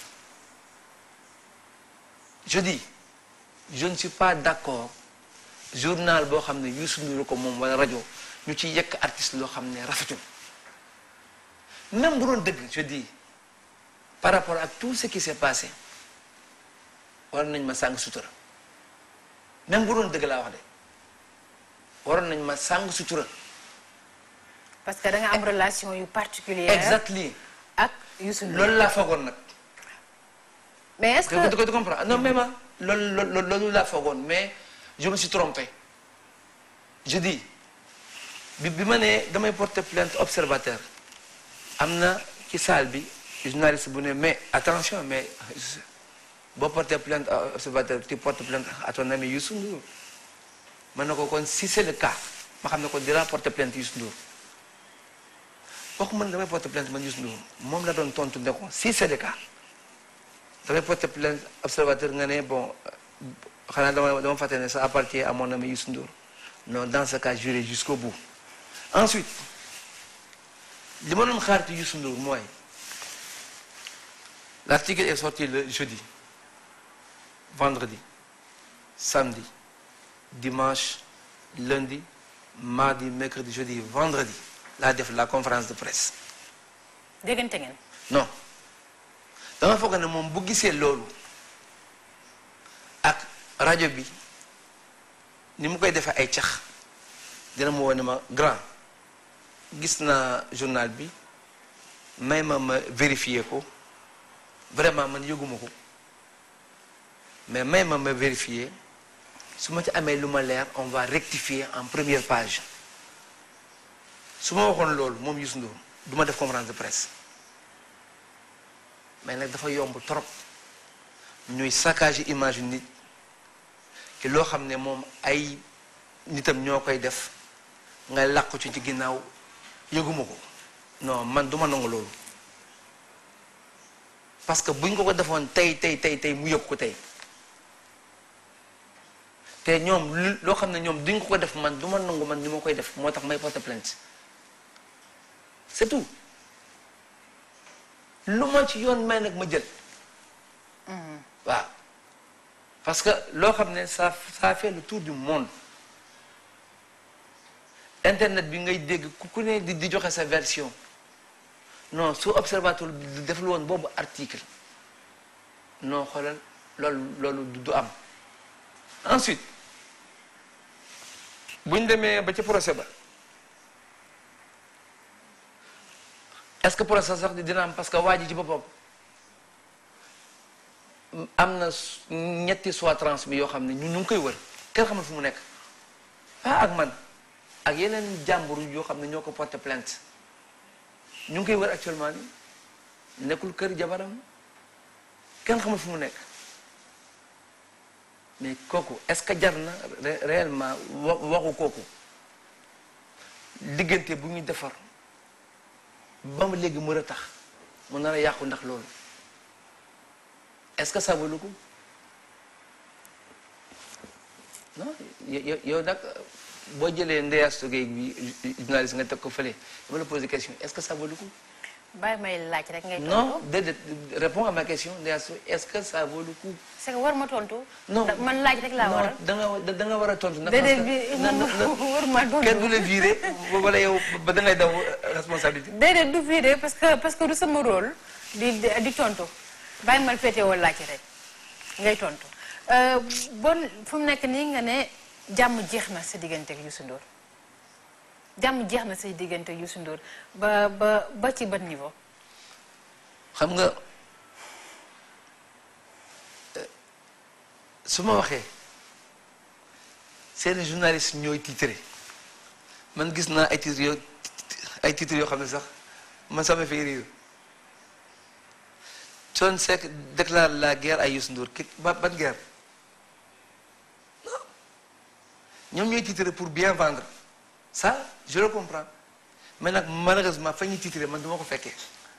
je dis je ne suis pas d'accord journal boo xam ne Youssou Ndour ko moom wala rajo ñu ci yekk artiste loo xam ne rafetul même bu doon dëgg je dis par rapport ak tout ce qui s'est passé waroon nañ ma sàng sutura même bu doon dëgg laa wax de waroon nañ ma sàng sutura parce que da nga am relation yu particulière exactly ak Youssou Ndour. loolu laa foogoon nag mais est-ce que que tu comprends non mais ma loolu loolu loolu laa foogoon mais je me suis trompé je dis bi bi ma nee damay porter plainte observateur am na ci salle bi journaliste bu ne mais attention mais boo porter plainte observateur tu portes plainte à ton ami Youssou Ndour man na ko kon si c'est le cas ma xam ne ko dinaa porter plainte Youssou Ndour kooku man damay porter plainte man Youssou Ndour moom la doon tontu ne ko si c'est le cas damay porter plainte observateur nga ne bon xanaa dama dama fàtte ne ça appartient à mon ami Youssou Ndour non dans ce cas j'irai jusqu'au bout ensuite li ma doon xaar ci Youssou Ndour mooy l'article est sorti le jeudi vendredi samedi dimanche lundi mardi mercredi jeudi vendredi laa def la conférence de presse déggante ngeen. non dama foog ne moom bu gisee loolu ak rajo bi ni mu koy defee ay cax dina ma wone ma grand gis naa journal bi may ma ma vérifier ko vraiment man yëguma ko mais may ma ma vérifier su ma ci amee lu ma leer on va rectifier en première page su ma waxoon loolu moom Youssou Ndour du ma def conférence de presse mais nag dafa yomb trop ñuy saccage image yu nit ki loo xam ne moom ay nitam ñoo koy def nga làqu ci ci ginnaaw yëguma ko non man duma nangu loolu parce que buñ ko ko defoon tey tey tey tey mu yëg ko tey te ñoom lu loo xam ne ñoom duñ ko ko def man duma nangu man ni ma koy def moo tax may porter plainte c'est tout lu ma ci yoon may nag ma jël waaw parce que loo xam ne ça ça fait le tour du monde internet bi ngay dégg ku ku ne di di joxe sa version non su observateur bi deful woon boobu article non xoolal loolu loolu du am ensuite bu ñu demee ba ci procès ba est-ce que procès sax dina am parce que waa ji ci boppam am na ñetti soit transmis yoo xam ne ñu ñu ngi koy wër kenn xamul fu mu nekk ah ak man ak yeneen jàmbur yoo xam ne ñoo ko porté plainte ñu ngi koy wër actuellement ni nekkul kër jabaram kenn xamul fu mu nekk mais kooku est-ce que jar na réellement wa waxu kooku diggante bu ñu defar ba mu léegi mën a tax mu nar a yàqu ndax loolu est-ce que ça vaut le coup non yow yow nag boo jëlee Ndeya Sogé bi journaliste nga teg ko fële dama la poser question est-ce que ça vaut le coup. bàyyi may laaj rek ngay tontu. non déedéet réponds à ma question Ndeya Sogé est-ce que ça vaut le coup. c'est que war ma tontu. non man laaj rek laa waral. da nga da nga war a tontu. déedéet bi man war ma tontu. kenn du la viré wala yow ba da ngay daw responsabilité. déedéet du viré parce que parce que du sama rôle di di tontu bàyyi ma féetewoo laaj rek ngay tontu bon fu mu nekk nii nga ne jàmm jeex na sa diggante ak Youssou Ndour jàmm jeex na sa diggante ak Youssou Ndour ba ba ba ci ban niveau. xam nga su ma waxee seeni journaliste ñooy titré man gis naa ay titres yoo ay titres yoo xam ne sax man sama fay riir Thione Seck déclare la guerre à Youssou Ndour ki ba ban guerre non ñoom ñooy titré pour bien vendre ça je le comprends mais nag malheureusement fa ñuy titré man duma ko fekkee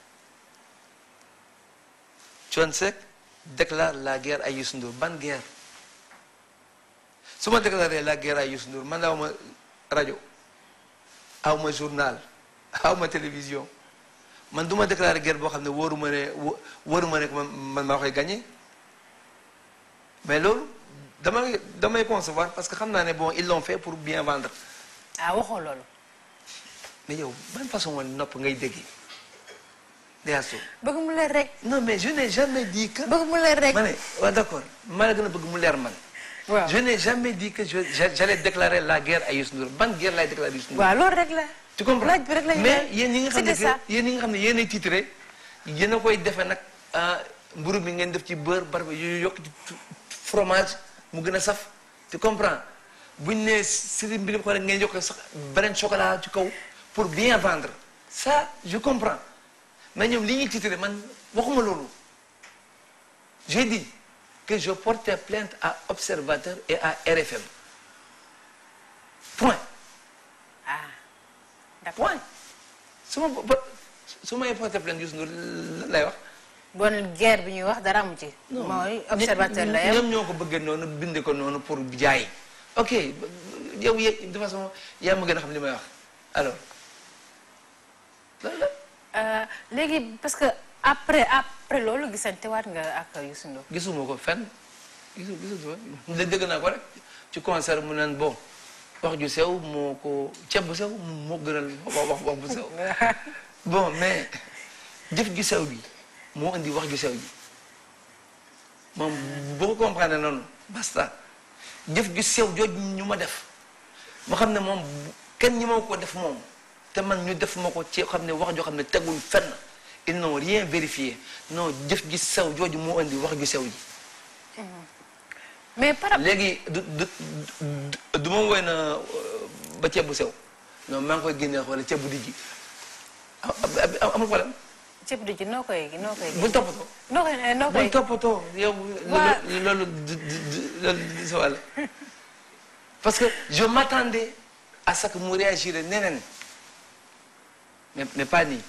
Thione Seck déclare la guerre à Youssou Ndour ban guerre su ma déclaré la guerre à Youssou Ndour man aw ma rajo aw ma journal aw ma télévision man du ma déclaré guerre boo xam ne wóoru ma ne wóoru ma ne man man maa koy gagné mais loolu damay damay concevoir parce que xam naa ne bon ils l'ont fait pour bien vendre ah waxoo loolu. mais yow ban façon woon nopp ngay déggee Déasso. bëgg mu leer rek. non mais je n'ai jamais dit que. bëgg mu leer rek. ma ne waaw d'accord maa la gën a bëgg mu leer man. waaw je n'ai jamais dit que je j'allais déclarer la guerre à Youssou Ndour ban guerre laay déclarer Youssou Ndour. waaw loolu rek la. tu comprends laaj bi rek lañu mais yéen ñi nga xam ne c'était ça. que yéen ñi nga xam ne yéen ay titré yéen a koy defee nag mburu bi ngeen def ci beurre barbe yu yokk ci fromage mu gën a saf tu comprends buñ nee si mbir ko rek ngeen yokk sax beneen chocolat ci kaw pour bien vendre ça je comprends mais ñoom li ñuy titré man waxuma loolu j'ai dit que je portais plainte à Observateur et à RFM point ah d'accord point su ma ba su may porté plainte Youssou Ndour lan lay wax. bon guerre bi ñuy wax dara amu ci. mooy observateur la yem ñoom ñoo ko bëggee noonu binde ko noonu pour jaay. ok yow ye de façon yaa ma gën a xam li may wax alors loolu la. Euh, léegi parce que après après loolu gisante waat nga ak Youssou Ndour. gisuma ko fenn gisu gisu dé dégg naa ko rek ci concert mu naan bon wax ju sew moo ko ceeb bu sew moo gënal wax wax bu sew bon mais jëf ju sew bi moo indi wax ju sew ji moom boo ko comprendre noonu basta jëf ju sew jooju ñu ma def ma xam ne moom kenn ñi ma ko def moom te man ñu def ma ko ci xam ne wax joo xam ne tegul fenn ils n'ont rien vérifié non jëf ji sew jooju moo indi wax ju sew ji mais par rapport léegi du du du du ma woy na ba ceeb bu sew non maa ngi koy génnee wala ceeb bu dijji am amul problème ceeb du ji noo koy noo koy. buñ toppatoo noo koy noo koy. buñ toppatoo yow Waa- loolu loolu du du du loolu du sa wàll parce que je m'attendais à ce que mu réagir neneen mais mais pas nii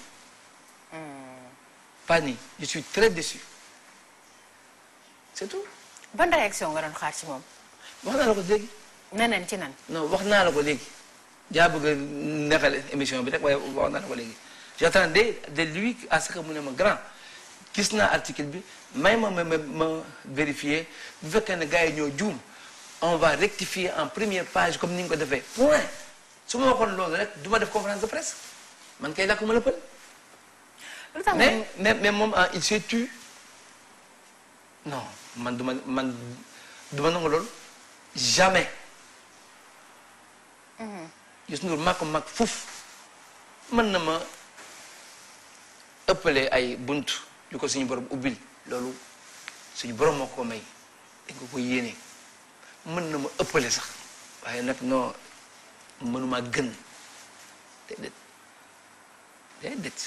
pas nii je suis très déçu c'est tout ban réaction nga doon xaar ci moom. wax naa la ko léegi neneen ci nan. non wax naa la ko léegi jaa bëgg a neexal émission bi rek waaye wax naa la ko léegi j'attendais de lui à ce que mu ne ma grand gis naa article bi may ma ma ma ma vérifier bu fekkee ne gars yi ñoo juum on va rectifier en première page comme ni nga ko defee point su ma waxoon loolu rek du ma def conférence de presse man kay làkk ma la pël lu tax mais moom mais mais moom ah il s'est tu non man du ma man du ma nangu loolu jamais Youssou Ndour maa ko mag fuf mën na ma ëppale ay bunt yu ko suñu borom ubbil loolu suñu borom moo ko may dañ ko ko yéene mën na ma ëppale sax waaye nag non mënuma gën déedéet déedéet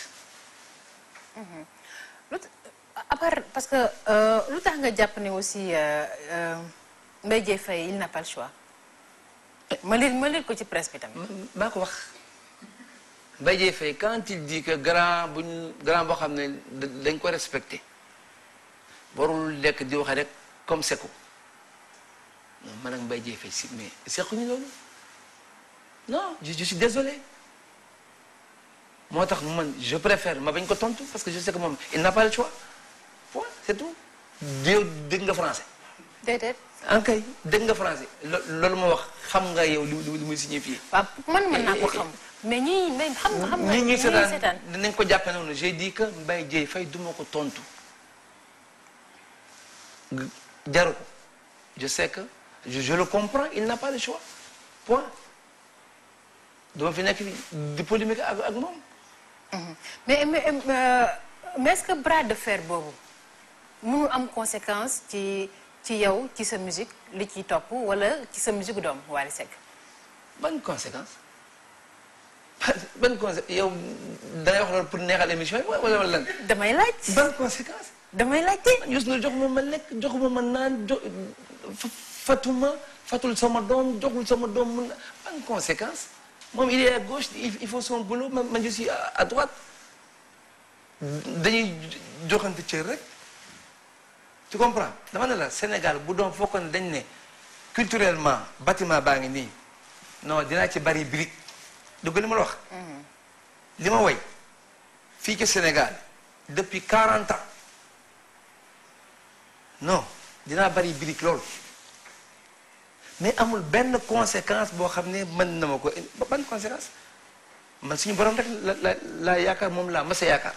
lu à part parce que lu tax nga jàpp ne aussi Mbaye Dièye Faye il n'a pas le choix ma lire ma lire ko ci presse bi tamit. maa ko wax Mbaye Dièye Faye quand il dit que grand bu ñu grand boo xam ne dañ ko respecté warul lekk di waxe rek comme Seko non man ak Mbaye Dièye Faye si mais sequñu loolu non je je suis désolé moo tax man je préfère ma bañ ko tontu parce que je sais que moom il n'a pas le choix point c'est tout. yow dégg nga français. déedéet. en kay dégg nga français loolu ma wax xam nga yow li li muy signifié. waaw man mën naa ko xam. mais ñii mais xam nga xam nga ñi ñuy ñii seetaan dinañ ko jàppe noonu j'ai dit que Mbaye Dièye Faye du ma ko tontu jaru ko je sais que je, je le comprends il n'a pas le choix point dama fi nekk di polémique ak ak moom mais mais euh, mais est-ce que bras de fer boobu mënul am conséquence ci ci yow ci sa musique li ciy topp wala ci sa musique doom Wally Seck ban conséquence ban conséquence yow dangay wax loolu pour neexal émission yi wala wala lan damay laaj ban conséquence damay laajte Youssou Ndour joxuma ma lekk joxuma ma naan jo fatuma fatul sama doom joxul sama doom mun ban conséquence moom il est à gauche il il faut son boulot man man je suis à à droite dañuy joxante cër rek tu comprends dama ne la Sénégal bu doon fokkoon dañ ne culturellement bâtiment baa ngi nii non dinaa ci bari brique dugg li ma la wax li ma woy fii ci Sénégal depuis 40 ans non dinaa bari brique loolu mais amul benn conséquence boo xam ne mën na ma ko ban conséquence man suñu borom rek la la laa yaakaar moom laa mas a yaakaar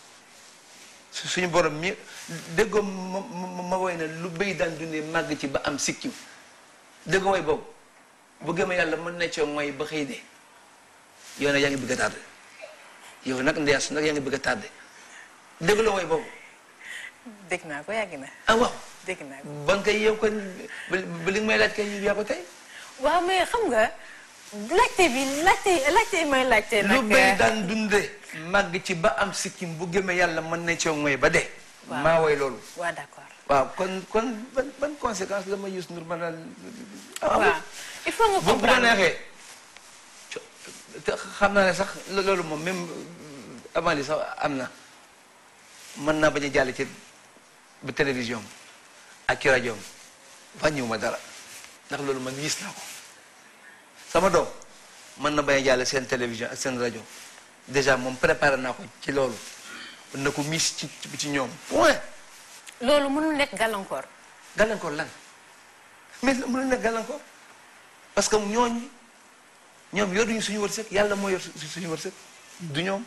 su suñu borom mi déggoo ma ma ma woy na lu béy daan dundee màgg ci ba am sikkim déggoo woy boobu bu gëmee yàlla mën na coo mooy ba xëy dee yow nag yaa ngi bëgg a tardé yow nag ndeyasu nag yaa ngi bëgg a tardé dégg la woy boobu dégg naa ko yàgg na ah waaw dégg naa ko ban kay yow kon ba ba li nga may laaj kay yaa ko tey waaw mais xam nga laajte bi laajte laajte yi may laajte lu nag béy daan dunde màgg ci ba am sikkim bu gëmee yàlla mën na coo mooy ba dee Waaw. maa woy loolu waaw d'accord waaw kon kon ban ban conséquence la ma Youssou Ndour mën a ah waaw il faut nga bu bu ko comprendre neexee co- te xam naa ne sax lo- loolu moom même avant li sax am na mën naa bañ a jàll ci bu télévision ak ci rajo wàññiwu ma dara ndax loolu man gis naa ko sama doom mën na bañ a jàll seen télévision ak seen rajo déjà moom préparé naa ko ci loolu na ko mis ci ci ñoom point loolu mënul nekk gàllankoor gàllankoor lan mais mënul nekk gàllankoor parce que ñooñ ñoom yoruñu suñu wërsëg yàlla moo yor su- suñu wërsëg du ñoom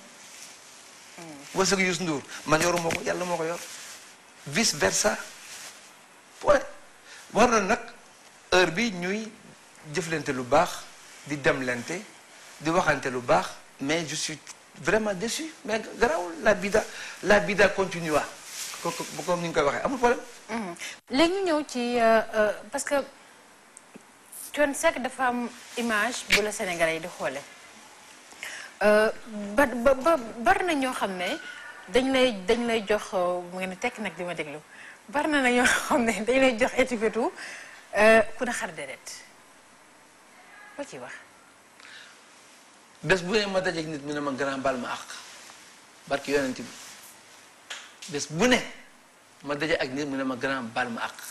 wërsëg Youssou Ndour man yoruma ko yàlla moo ko yor vice versa point war na nag heure bi ñuy jëflante lu baax di demlante di waxante lu baax mais je suis vraiment déçu mais garawul la vida la vida continua ko ko comme ni ñu koy waxee amul problème léegi ñu ñëw ci euh, euh, parce que Thione Seck dafa am image bu la Sénégalais yi di xoole Euh, ba ba ba bari na ñoo xam ne dañ lay dañ lay jox euh, mu ngeen di tekk nag di ma déglu bari na na ñoo xam ne dañ lay jox étiquette u, euh, ku na xar deret loo ciy wax bés bu ne ma dajeeg nit mu ne ma grand bal ma àq barki yonent bi bés bu ne ma daje ak nit mu ne ma grand bal ma àq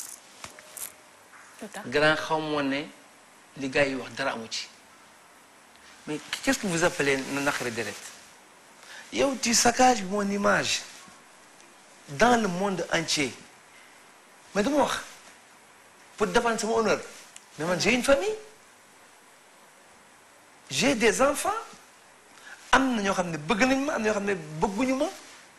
lu tax grand xaw moo ne li gars yi wax dara amu ci mais qu'est-ce que vous appelez na naqari deret yow tu saccages mon image dans le monde entier mais dama wax pour défendre sama honneur mais man j'ai une famille j'ai des enfants am na ñoo xam ne bëgg nañ ma am na ñoo xam ne bëgguñu ma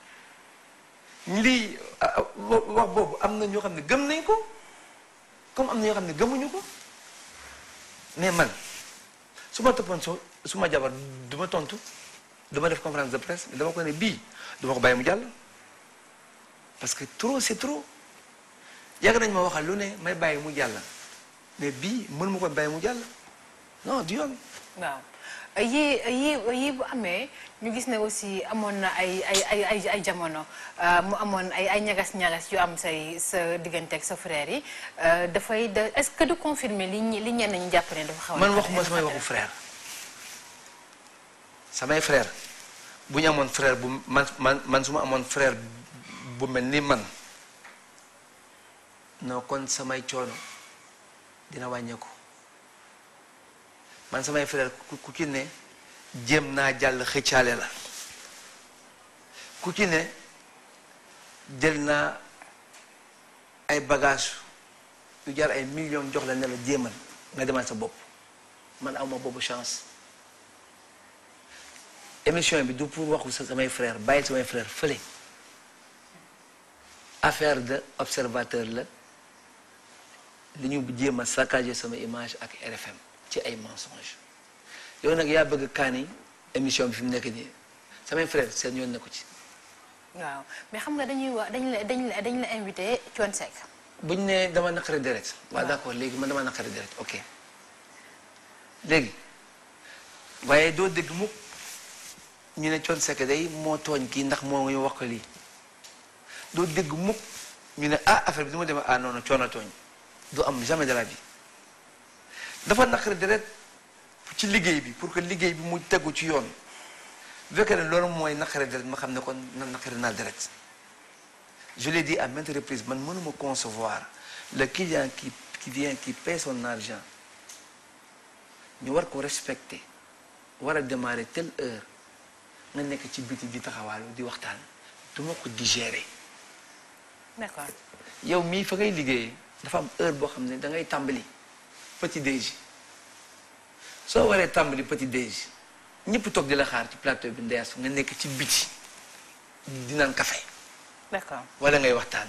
lii ah, ah, wax boobu am na ñoo xam ne gëm nañ ko comme am na ñoo xam ne gëmuñu ko mais man su ma toppoon so su ma jabar du ma tontu du ma def conférence de presse mais dama ko ne bii du ma ko bàyyi mu jàll parce que trop c'est trop yàgg nañ ma waxal lu ne may bàyyi mu jàll mais bii mën ma ko bàyyi mu jàll non du yoon waaw yi yi yi bu amee ñu gis ne aussi amoon na ay ay ay ay ay jamono mu amoon ay ay ñagas-ñagas yu am say sa diggante ak sa frère yi dafay de est-ce que du confirmer li ñi li ñenn ñi jàpp ne dafa xaw a. man waxuma samay waxu frère samay frère bu ñu amoon frère bu man man man su ma amoon frère bu mel ni man non kon samay coono dina wàññeeku man samay frère ku ku ci ne jéem naa jàll xëccaale la ku ci ne jël naa ay bagage yu jar ay millions jox la ne la jéemal nga demal sa bopp man awma boobu chance émission bi du pour waxu sa samay frère bàyyi samay frère fële affaire de observateur la li ñu jéem a saccager sama image ak RFM ci ay mensonge yow nag yaa bëgg kaani émission bi fi mu nekk nii samay frère seen yoon na ko ci waaw mais xam nga dañuy wax dañ la dañ la dañ la invité Thione Seck. bu ñu nee dama naqari deret waaw d'accord léegi man dama naqari deret ok léegi waaye doo dégg mukk ñu ne Thione Seck day moo tooñ kii ndax moo ñu wax ko lii doo dégg mukk ñu ne ah affaire bi du ma demee ah non non Thione a tooñ du am jamais de la vie dafa naqari deret ci liggéey bi pour que liggéey bi mu tegu ci yoon bu fekkee ne loolu mooy naqari deret ma xam ne kon na naqari naa deret je l'ai dit à maintes reprises man mënuma concevoir le client qui qui vient qui paie son argent ñu war ko respecter war a démarrer telle heure nga nekk ci biti di taxawaalu di waxtaan du ma ko digérer d'accord yow mii fa ngay liggéeyee dafa am heure boo xam ne da ngay tàmbali petit déj soo waree tàmbali petit déj ñëpp toog di la xaar ci plateau bi ndeyaas nga nekk ci biti di naan café d'accord wala ngay waxtaan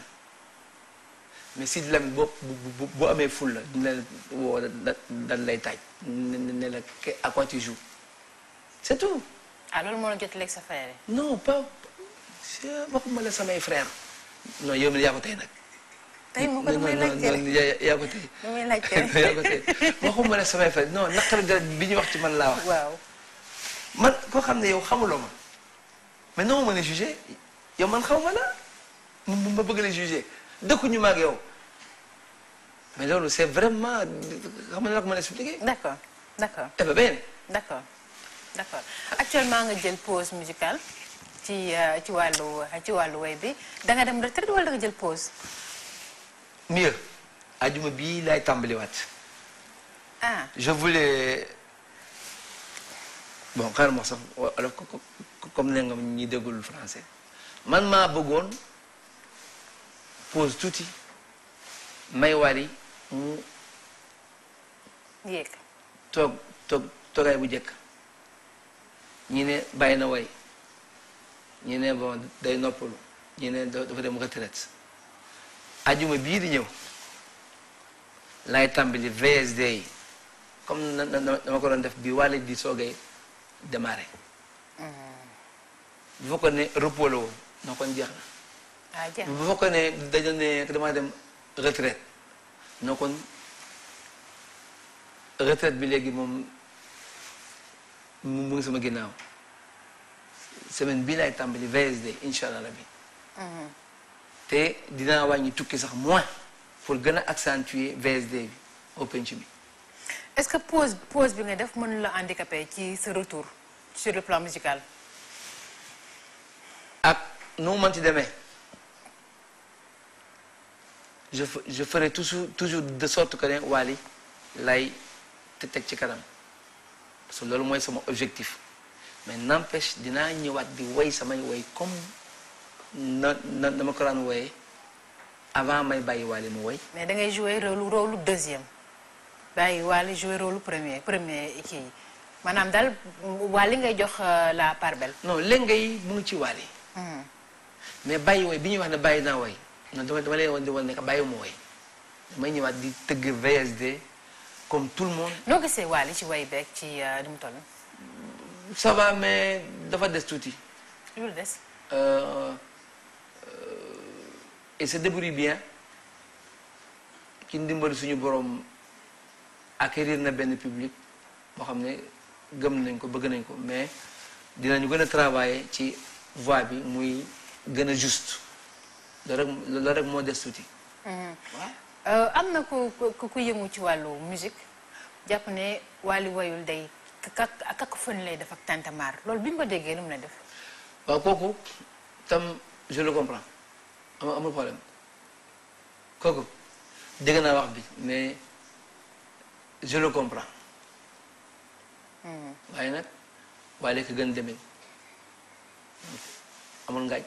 mais si lam boo bu boo amee ful la dina la woo da dan lay taaj ne ne la ke- à quoi tu joues c'est tout ah loolu moo la jot léegi sa frère yi. non pas c'est waxuma la samay frère non yow mi yaa ko tey nag tey mu ko non damay non laajte non rek yaa yaa ko tey damay laajte yaa ko tey waxuma la samay frère non naqari deret bi ñu wax ci man laa wax waaw man koo xam ne yow xamuloo ma mais non ma mën a jugé yow man xaw ma la mu ma bëgg la jugé dëkkuñu ma ak yow mais loolu c'est vraiment xam nga la ko mën a expliquer. d'accord d'accord eh bien bien d'accord d'accord actuellement nga jël pause musicale ci euh, ci wàllu ci wàllu way bi da nga dem retraite wala da nga jël pause mieux ajuma bii laay tàmbaliwaat ah je voulais bon xaaral ma wax sax wala ko- ko- ko- comme ne nga ñi déggul français man maa bëggoon pause tuuti may wari mu yéeg toog toog toogaay bu njëkk ñi ne bàyyi na way ñi ne bon day noppalu ñi ne da- dafa dem retraite ajuma bii di ñëw laay tàmbali VSD yi comme na na dama ko doon def bi wàlle di soogay démarré bu fekkoon ne repos la woon noo kon jeex na ah jeex bu fekkoon ne dañu ne dama dem retraite noo kon retraite bi léegi moom mu mu ngi sama ginnaaw semaine bii laay tàmbali VSD incha allah rabbi te dinaa wàññi tukki sax moins pour gën a accentuer VSD bi au penc bi est-ce que pause pause bi nga def mënu la handicapé ci sa retour sur le plan musical ak nu mu mënti demee je fe- je ferai toujours toujours de sorte que ne Wally lay te teg ci kanam parce que loolu mooy sama objectif mais n'empêche dinaa ñëwaat di woy samay woy comme na na dama ko daan woyee avant may bàyyi Wally mu woy mais da ngay jouer rôle rôle deuxième bàyyi Wally jouer rôle premier premier kii yi maanaam daal Wally ngay jox euh, la part belle. non léegi ngay mu ngi ci Wally mais bàyyi woy bi ñuy wax ne bàyyi naa woy non dama dama leen woon di woon ne que bàyyi ma woy damay ñëwaat di tëgg VSD comme tout le monde noo gisee Wally ci way beeg ci ni mu toll. ça va mais dafa des tuuti lu des. Euh, euh, il se débrouille bien ki ndimbali suñu borom acquérir na benn public boo xam ne gëm nañ ko bëgg nañ ko mais dinañu gën a travailler ci voix bi muy gën a juste loolu rek loolu rek moo des tuuti. waaw am na ku ku ku yëngu ci wàllu musique jàpp ne Wally wayul day kak kak fën lay def ak tantamar loolu bi nga ko déggee lu mu la def. waaw kooku tam je le comprends amul amul problème kooku dégg naa wax bi mais je le comprends waaye nag waaye lekk gën demee amul ngaañ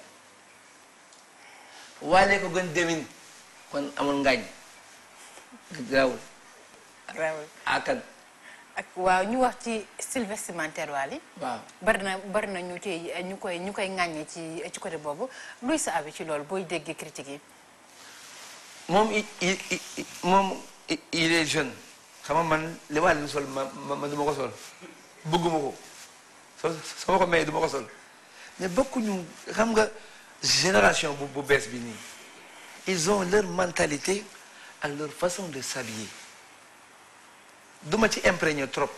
waaye ko gën demin kon amul ngaañ gaawul waaw akan ak waaw ñu wax ci style vestimentaire Wally waaw bari na bari na ñu ci ñu koy ñu koy ŋàññee ci ci côté boobu luy sa avis ci loolu booy déggee critiques yi. moom i i i moom i- il est jeune xam nga man li waa lu sol ma ma man du ma ko sol bëgguma ko so soo ma ko mayee du ma ko sol mais bokkuñu xam nga génération bu bu bees bi nii ils ont leur mentalité ak leur façon de s'habiller duma ci imprégné trop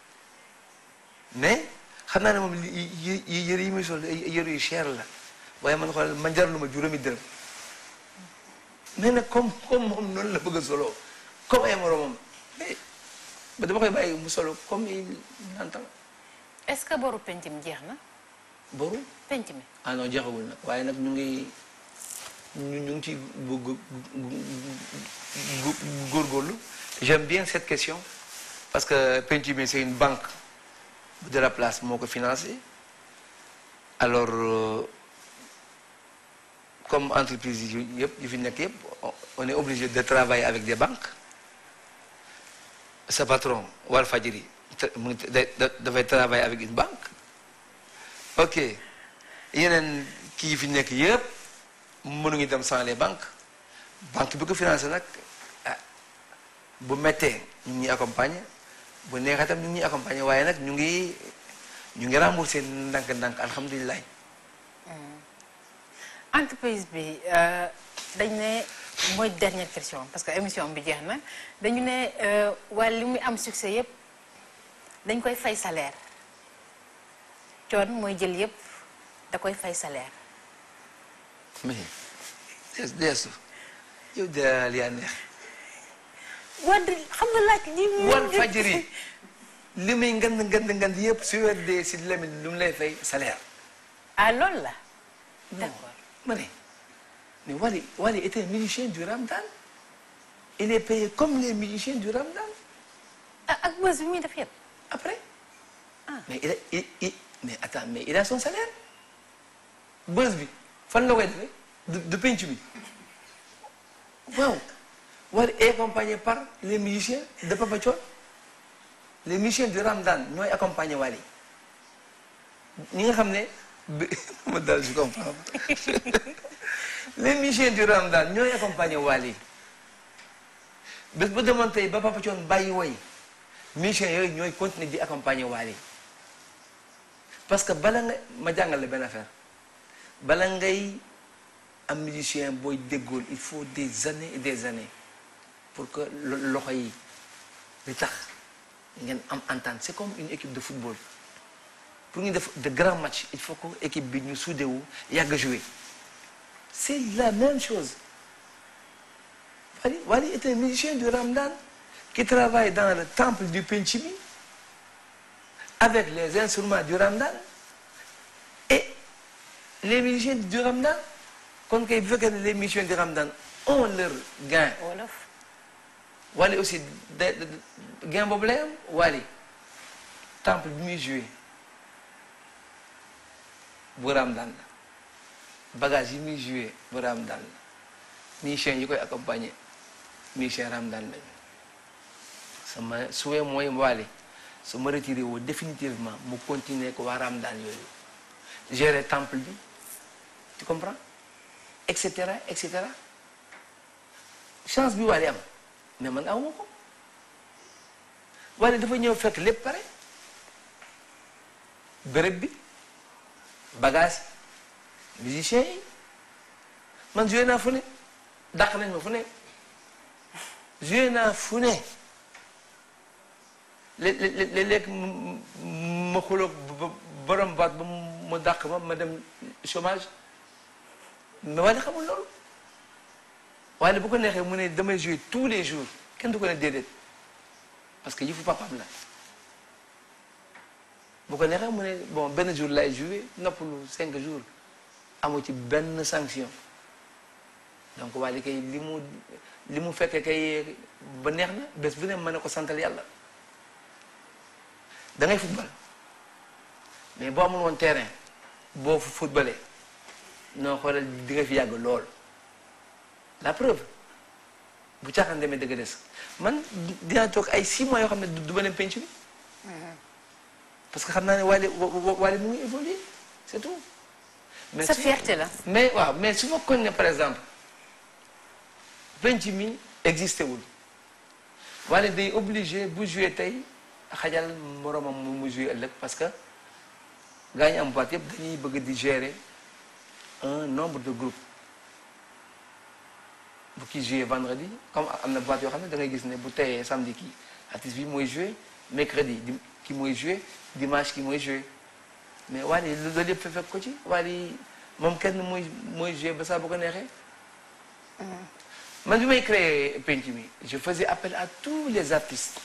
mais xam naa ne moom li yi yi yëre yi muy sol ay yëre yu cher la waaye man xool man jarlu ma juróomi dërëm mais nag comme comme moom noonu la bëgg a solo comme ay moromam mais ba dama koy bàyyi mu solo comme il l'entend est-ce que boru penc mi jeex na boru penc mi. ah non jeexagul nag waaye nag ñu ngi ñu ñu ngi ci gu- gu- gu- góorgóorlu j'aime bien cette question parce que penc mi c'est une banque de la place moo ko financé alors euh, comme entreprise yi yëpp yu fi nekk yëpp on est obligé de travailler avec des banques sa patron Walfadjri te- mu ngi da- da- dafay travailler avec une banque ok yeneen kii fi nekk yëpp mënuñu dem sans les banques banque bi ko financé nag ah bu méttee ñu ngi ñuy accompagner bu neexee tam ñu ngi ñuy accompagner waaye nag ñu ngi ñu ngi remboursé ndànk-ndànk alhamdulilah. entreprise bi euh, dañ ne mooy dernière question parce que émission bi jeex na dañu ne euh, wala li muy am succès yépp dañ koy fay salaire coon mooy jël yépp da koy fay salaire mais dees deesu yow daal yaa neex. wadd xam nga laaj ji Walfadjri li muy ngand ngand ngand yëpp su weer dee si Lamine lu mu lay fay salaire. ah loolu la Non. d'accord ma ne mais Wally Wally était un musicien du Ramadan il est payé comme les musiciens du Ramadan ah ak bës bi muy def yépp après Ah. mais il a il, il mais attends mais il a son salaire bës bi fan la koy defee du du penc bi waaw Wally est accompagné par les musiciens de Papa Thione les musiciens du Ramadan ñooy accompagné Wally ñi nga xam ne bi ma daal je comprends les musiciens du Ramadan ñooy accompagné Wally bés bu demoon tey ba Papa Thione bàyyi woy musiciens yooyu ñooy continuer di accompagner Wally parce que bala nga ma jàngale benn affaire bala ngay am musicien booy déggool il faut des années et des années pour que lo- loxo yi li tax ngeen am entente c'est comme une équipe de football pour ñu def de grands matchs il faut que équipe bi ñu soudé wu yàgg jouer c'est la même chose Wally Wally est un musicien du Ramadan qui travaille dans le temple du Penchimi avec les instruments du Ramadan et les musiciens du Ramadan kon kay bu fekkee ne les musiciens du Ramadan ont leur gain wolof Wally aussi de de- gain boobu lay am Wally temple bi muy joué bu Ramadan la bagage yi muy joué bu Ramadan la musiciens yi koy accompagner musiciens Ramadan lañu sama souhait mooy Wally su ma retiré woo définitivement mu continuer ko waa Ramadan yooyu gérer temple bi tu comprends et cetera et cetera chance bi Wally am mais man awma ko wala dafa ñëw fekk lépp pare béréb bi bagage musiciens yi man joué naa fu ne dàq nañ ma fu ne joué naa fu ne léeg-léeg ma xuloog borom baat ba mu dàq ma ma dem chômage mais waaye xamul loolu waaye bu ko neexee mu ne damay jouer tous les jours kenn du ko ne déedéet parce que yëfu papaam la bu ko neexee mu ne bon benn jour lay jouer noppalu cinq jours amu ci benn sanction donc waaye kay li mu li mu fekkee kay ba neex na bés bu ne mën na ko santal yàlla da ngay football mais boo amul woon terrain boo footballee noo xoolal di nga fi yàgg lool la preuve bu caaxaan demee dëgg des man dinaa toog ay six mois yoo xam ne du ma dem penc bi parce que xam naa ne Wally Wally mu ngi évoluer c'est tout. mais sa fierté la. mais waaw mais su ma koñ ne par exemple penc mi existé wul Wally day obligé bu joué tey xajal moromam mu mu joué ëllëg parce que gaa ñi am boîte yëpp dañuy bëgg di gérer un nombre de groupes bu kii joué vendredi comme am na boîte yoo xam ne da ngay gis ne bu teyee samedi kii artiste bi mooy joué mercredi di kii mooy joué dimanche kii mooy joué mais Wally loolu yëpp fekk ko ci Wally moom kenn mooy mooy joué ba saa bu ko neexee man bi may créé penc mi je faisais appel à tous les artistes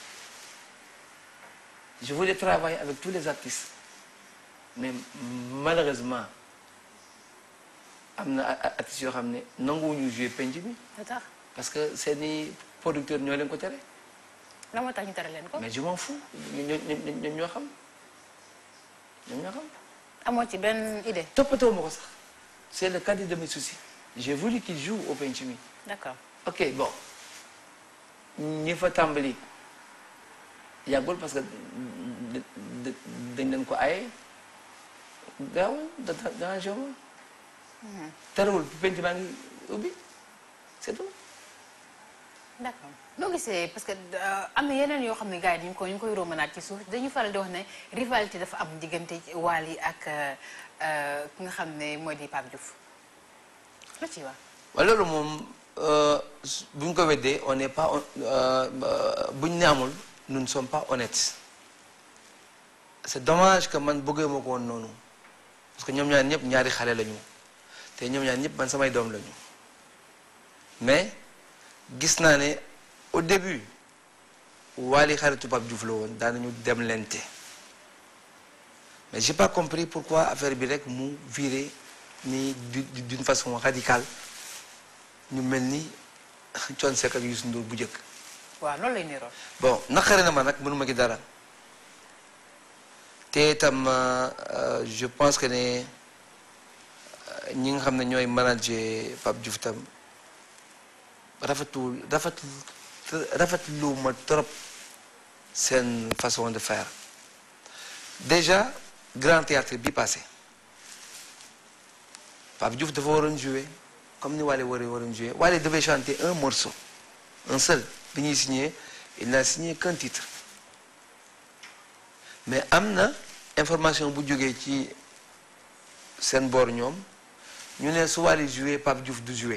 je voulais travailler avec tous les artistes mais malheureusement am na artistes yoo xam ne nanguwuñu jouer penc bi tax parce que seeni producteurs ñoo leen ko tere la moo tax ñu tere leen ko. mais je m'en fous ñoo ñoo ñoo xam ñoom ñoo xam amoo ci benn idée. toppatoo ma ko sax c'est le cadet de mes soucis j'ai voulu qu'il joue au penc mi d'accord ok bon ñi fa tàmbali yàggul parce que dañ leen ko aye gaawul dérangé ma terewul penc maa ngi ubbi c'est tout d'accord noo gisee parce que am na yeneen yoo xam ne gars yi dañu ko ñu koy romanaat ci suuf dañu faral di wax ne rivalité dafa am diggante Wally ak ki nga xam ne mooy di Pape Diouf lu ci wax waaw loolu moom bu ñu ko weddee on n'est pas bu ñu ne amul nous ne sommes pas honnêtes c'est dommage que man bëggee ma ko woon noonu parce que ñoom ñaar ñëpp ñaari xale lañu te ñoom ñaar ñëpp man samay doom lañu mais gis naa ne au début Wally xaritu Pape Diouf la woon daanañu dem lente mais j'ai pas compris pourquoi affaire bi rek mu viré ni d'une façon radicale ñu mel ni Thione Seck ak Youssou Ndour bu njëkk waaw loolu lay niroon. bon naqare na ma nag mënuma ki dara te itam je pense que ne ñi nga xam ne ñooy manager Pape Diouf tam rafetul rafet rafetlu ma trop seen façon de faire déjà grand théâtre bi passé Pape Diouf dafa waroon jouer comme ni Wally waree waroon jouer Wally devait chanter un morceau un seul bi ñuy signé il n'a signé qu'un titre mais am na information bu jógee ci seen boor ñoom ñu ne su Wally jouer Pape Diouf du jouer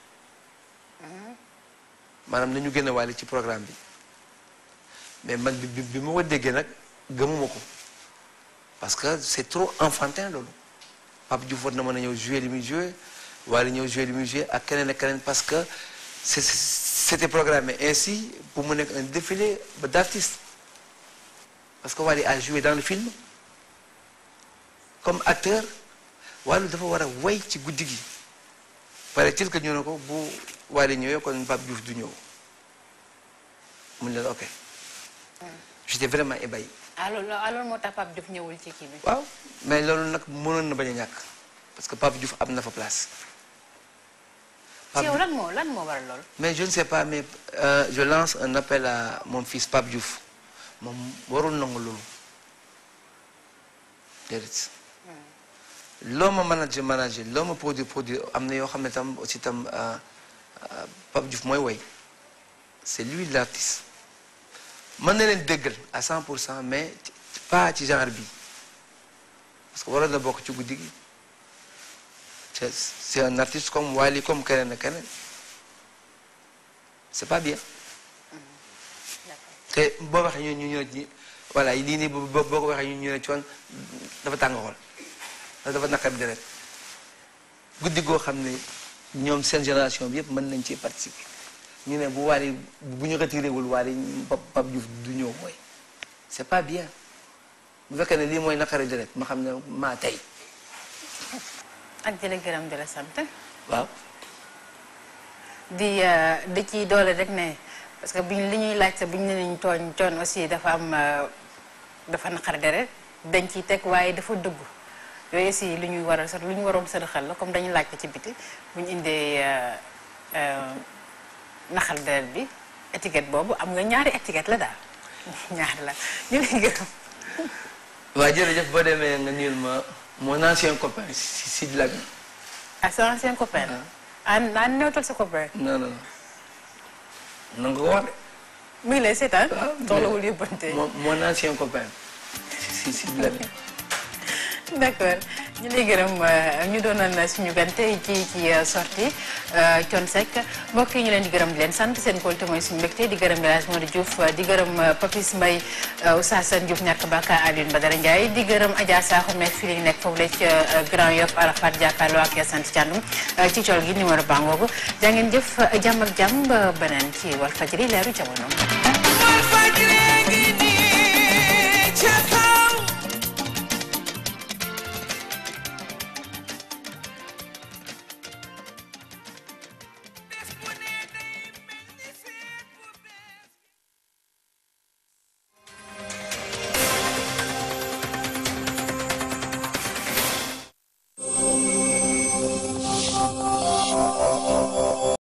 maanaam nañu génne Wally ci programme bi mais man bi bi ma ko déggee nag gëmuma ko parce que c'est trop enfantin loolu Pape Diouf war na mën a ñëw jouer li muy jouer Wally ñëw jouer li muy jouer ak keneen ak keneen parce que c'est c'était programmé ainsi pour mu nekk un défilé d'artistes parce que Wally a joué dans le film comme acteur Wally dafa war a way ci guddi gi paraît-il que ñu ne ko bu Wally ñëwee kon Pape Diouf du ñëw mu ne leen ok j'étais vraiment ébahi ah loolu ah loolu moo tax Pape Diouf ñëwul ci kii bi. waaw mais loolu nag mënoon na bañ a ñàkk parce que Pape Diouf am na fa place ci yow lan moo lan moo waral loolu. mais je ne sais pas mais euh, je lance un appel à mon fils Pape Diouf moom warul nangu loolu déedéet loo ma manager manager loo ma produire produire am na yoo xam ne tam aussi tam Pape Diouf mooy woy c'est lui l'artiste mën na leen déggal à 100 pour cent mais pas ci genre bi parce que waroon na bokk ci guddi gi c'est c'est un artiste comme Wally comme keneen ak keneen c'est pas bien te boo waxee ñu ñu ñu ne voilà lii nii boo boo ko waxee ñu ñu ne coon dafa tàng xol dafa naqari deret guddi goo xam ne ñoom seen génération bi yëpp mën nañ ci participer ñu ne bu Wally bu ñu retiré wul Wally Pape Diouf du ñëw mooy c'est pas bien bu fekkee ne lii mooy naqari deret ma xam ne maa tey ak di la gërëm di la sant. waaw di di ci doole rek ne parce que biñ li ñuy laajte buñ ne nañ tooñ coon aussi dafa am dafa naqar deret dañ ciy teg waaye dafa dëgg yooyu aussi lu ñuy waral sax lu ñu waroon sërxal la comme dañu laajte ci biti buñ indee naqar deret bi étiquette boobu am nga ñaari étiquette la daal ñaari la ñu ngi gërëm. waaw jërëjëf boo demee nga nuyul ma mon ancien copain si si la bi. ah sa ancien copain. ah ah néewtal sa copain. non non non nga ko wax de. mu ngi lay seetaan. waaw soxlawul yóbbante. mon mon ancien copain si si la bi. d'accord ñu lay gërëm ñu doonoon suñu gan tey ci ci sortie Thione Seck mbokk yi ñu leen di gërëm di leen sant seen kóolute mooy suñu mbégte di gërëm El Hadj Modou Diouf di gërëm Papis Mbaye Oustaz Sane Diouf ñàkk baka Alioune Badara Ndiaye di gërëm Adja Sakho mais fii lañu nekk foofu la ci Grand Yoff Arafat jàkkaarloo ak sant Thiandoum ci cool gi numéro bangoogu jaa ngeen jëf jàmm ak jàmm ba beneen ci Walfadjri leeru jamono. Walfadjri ngi nii ca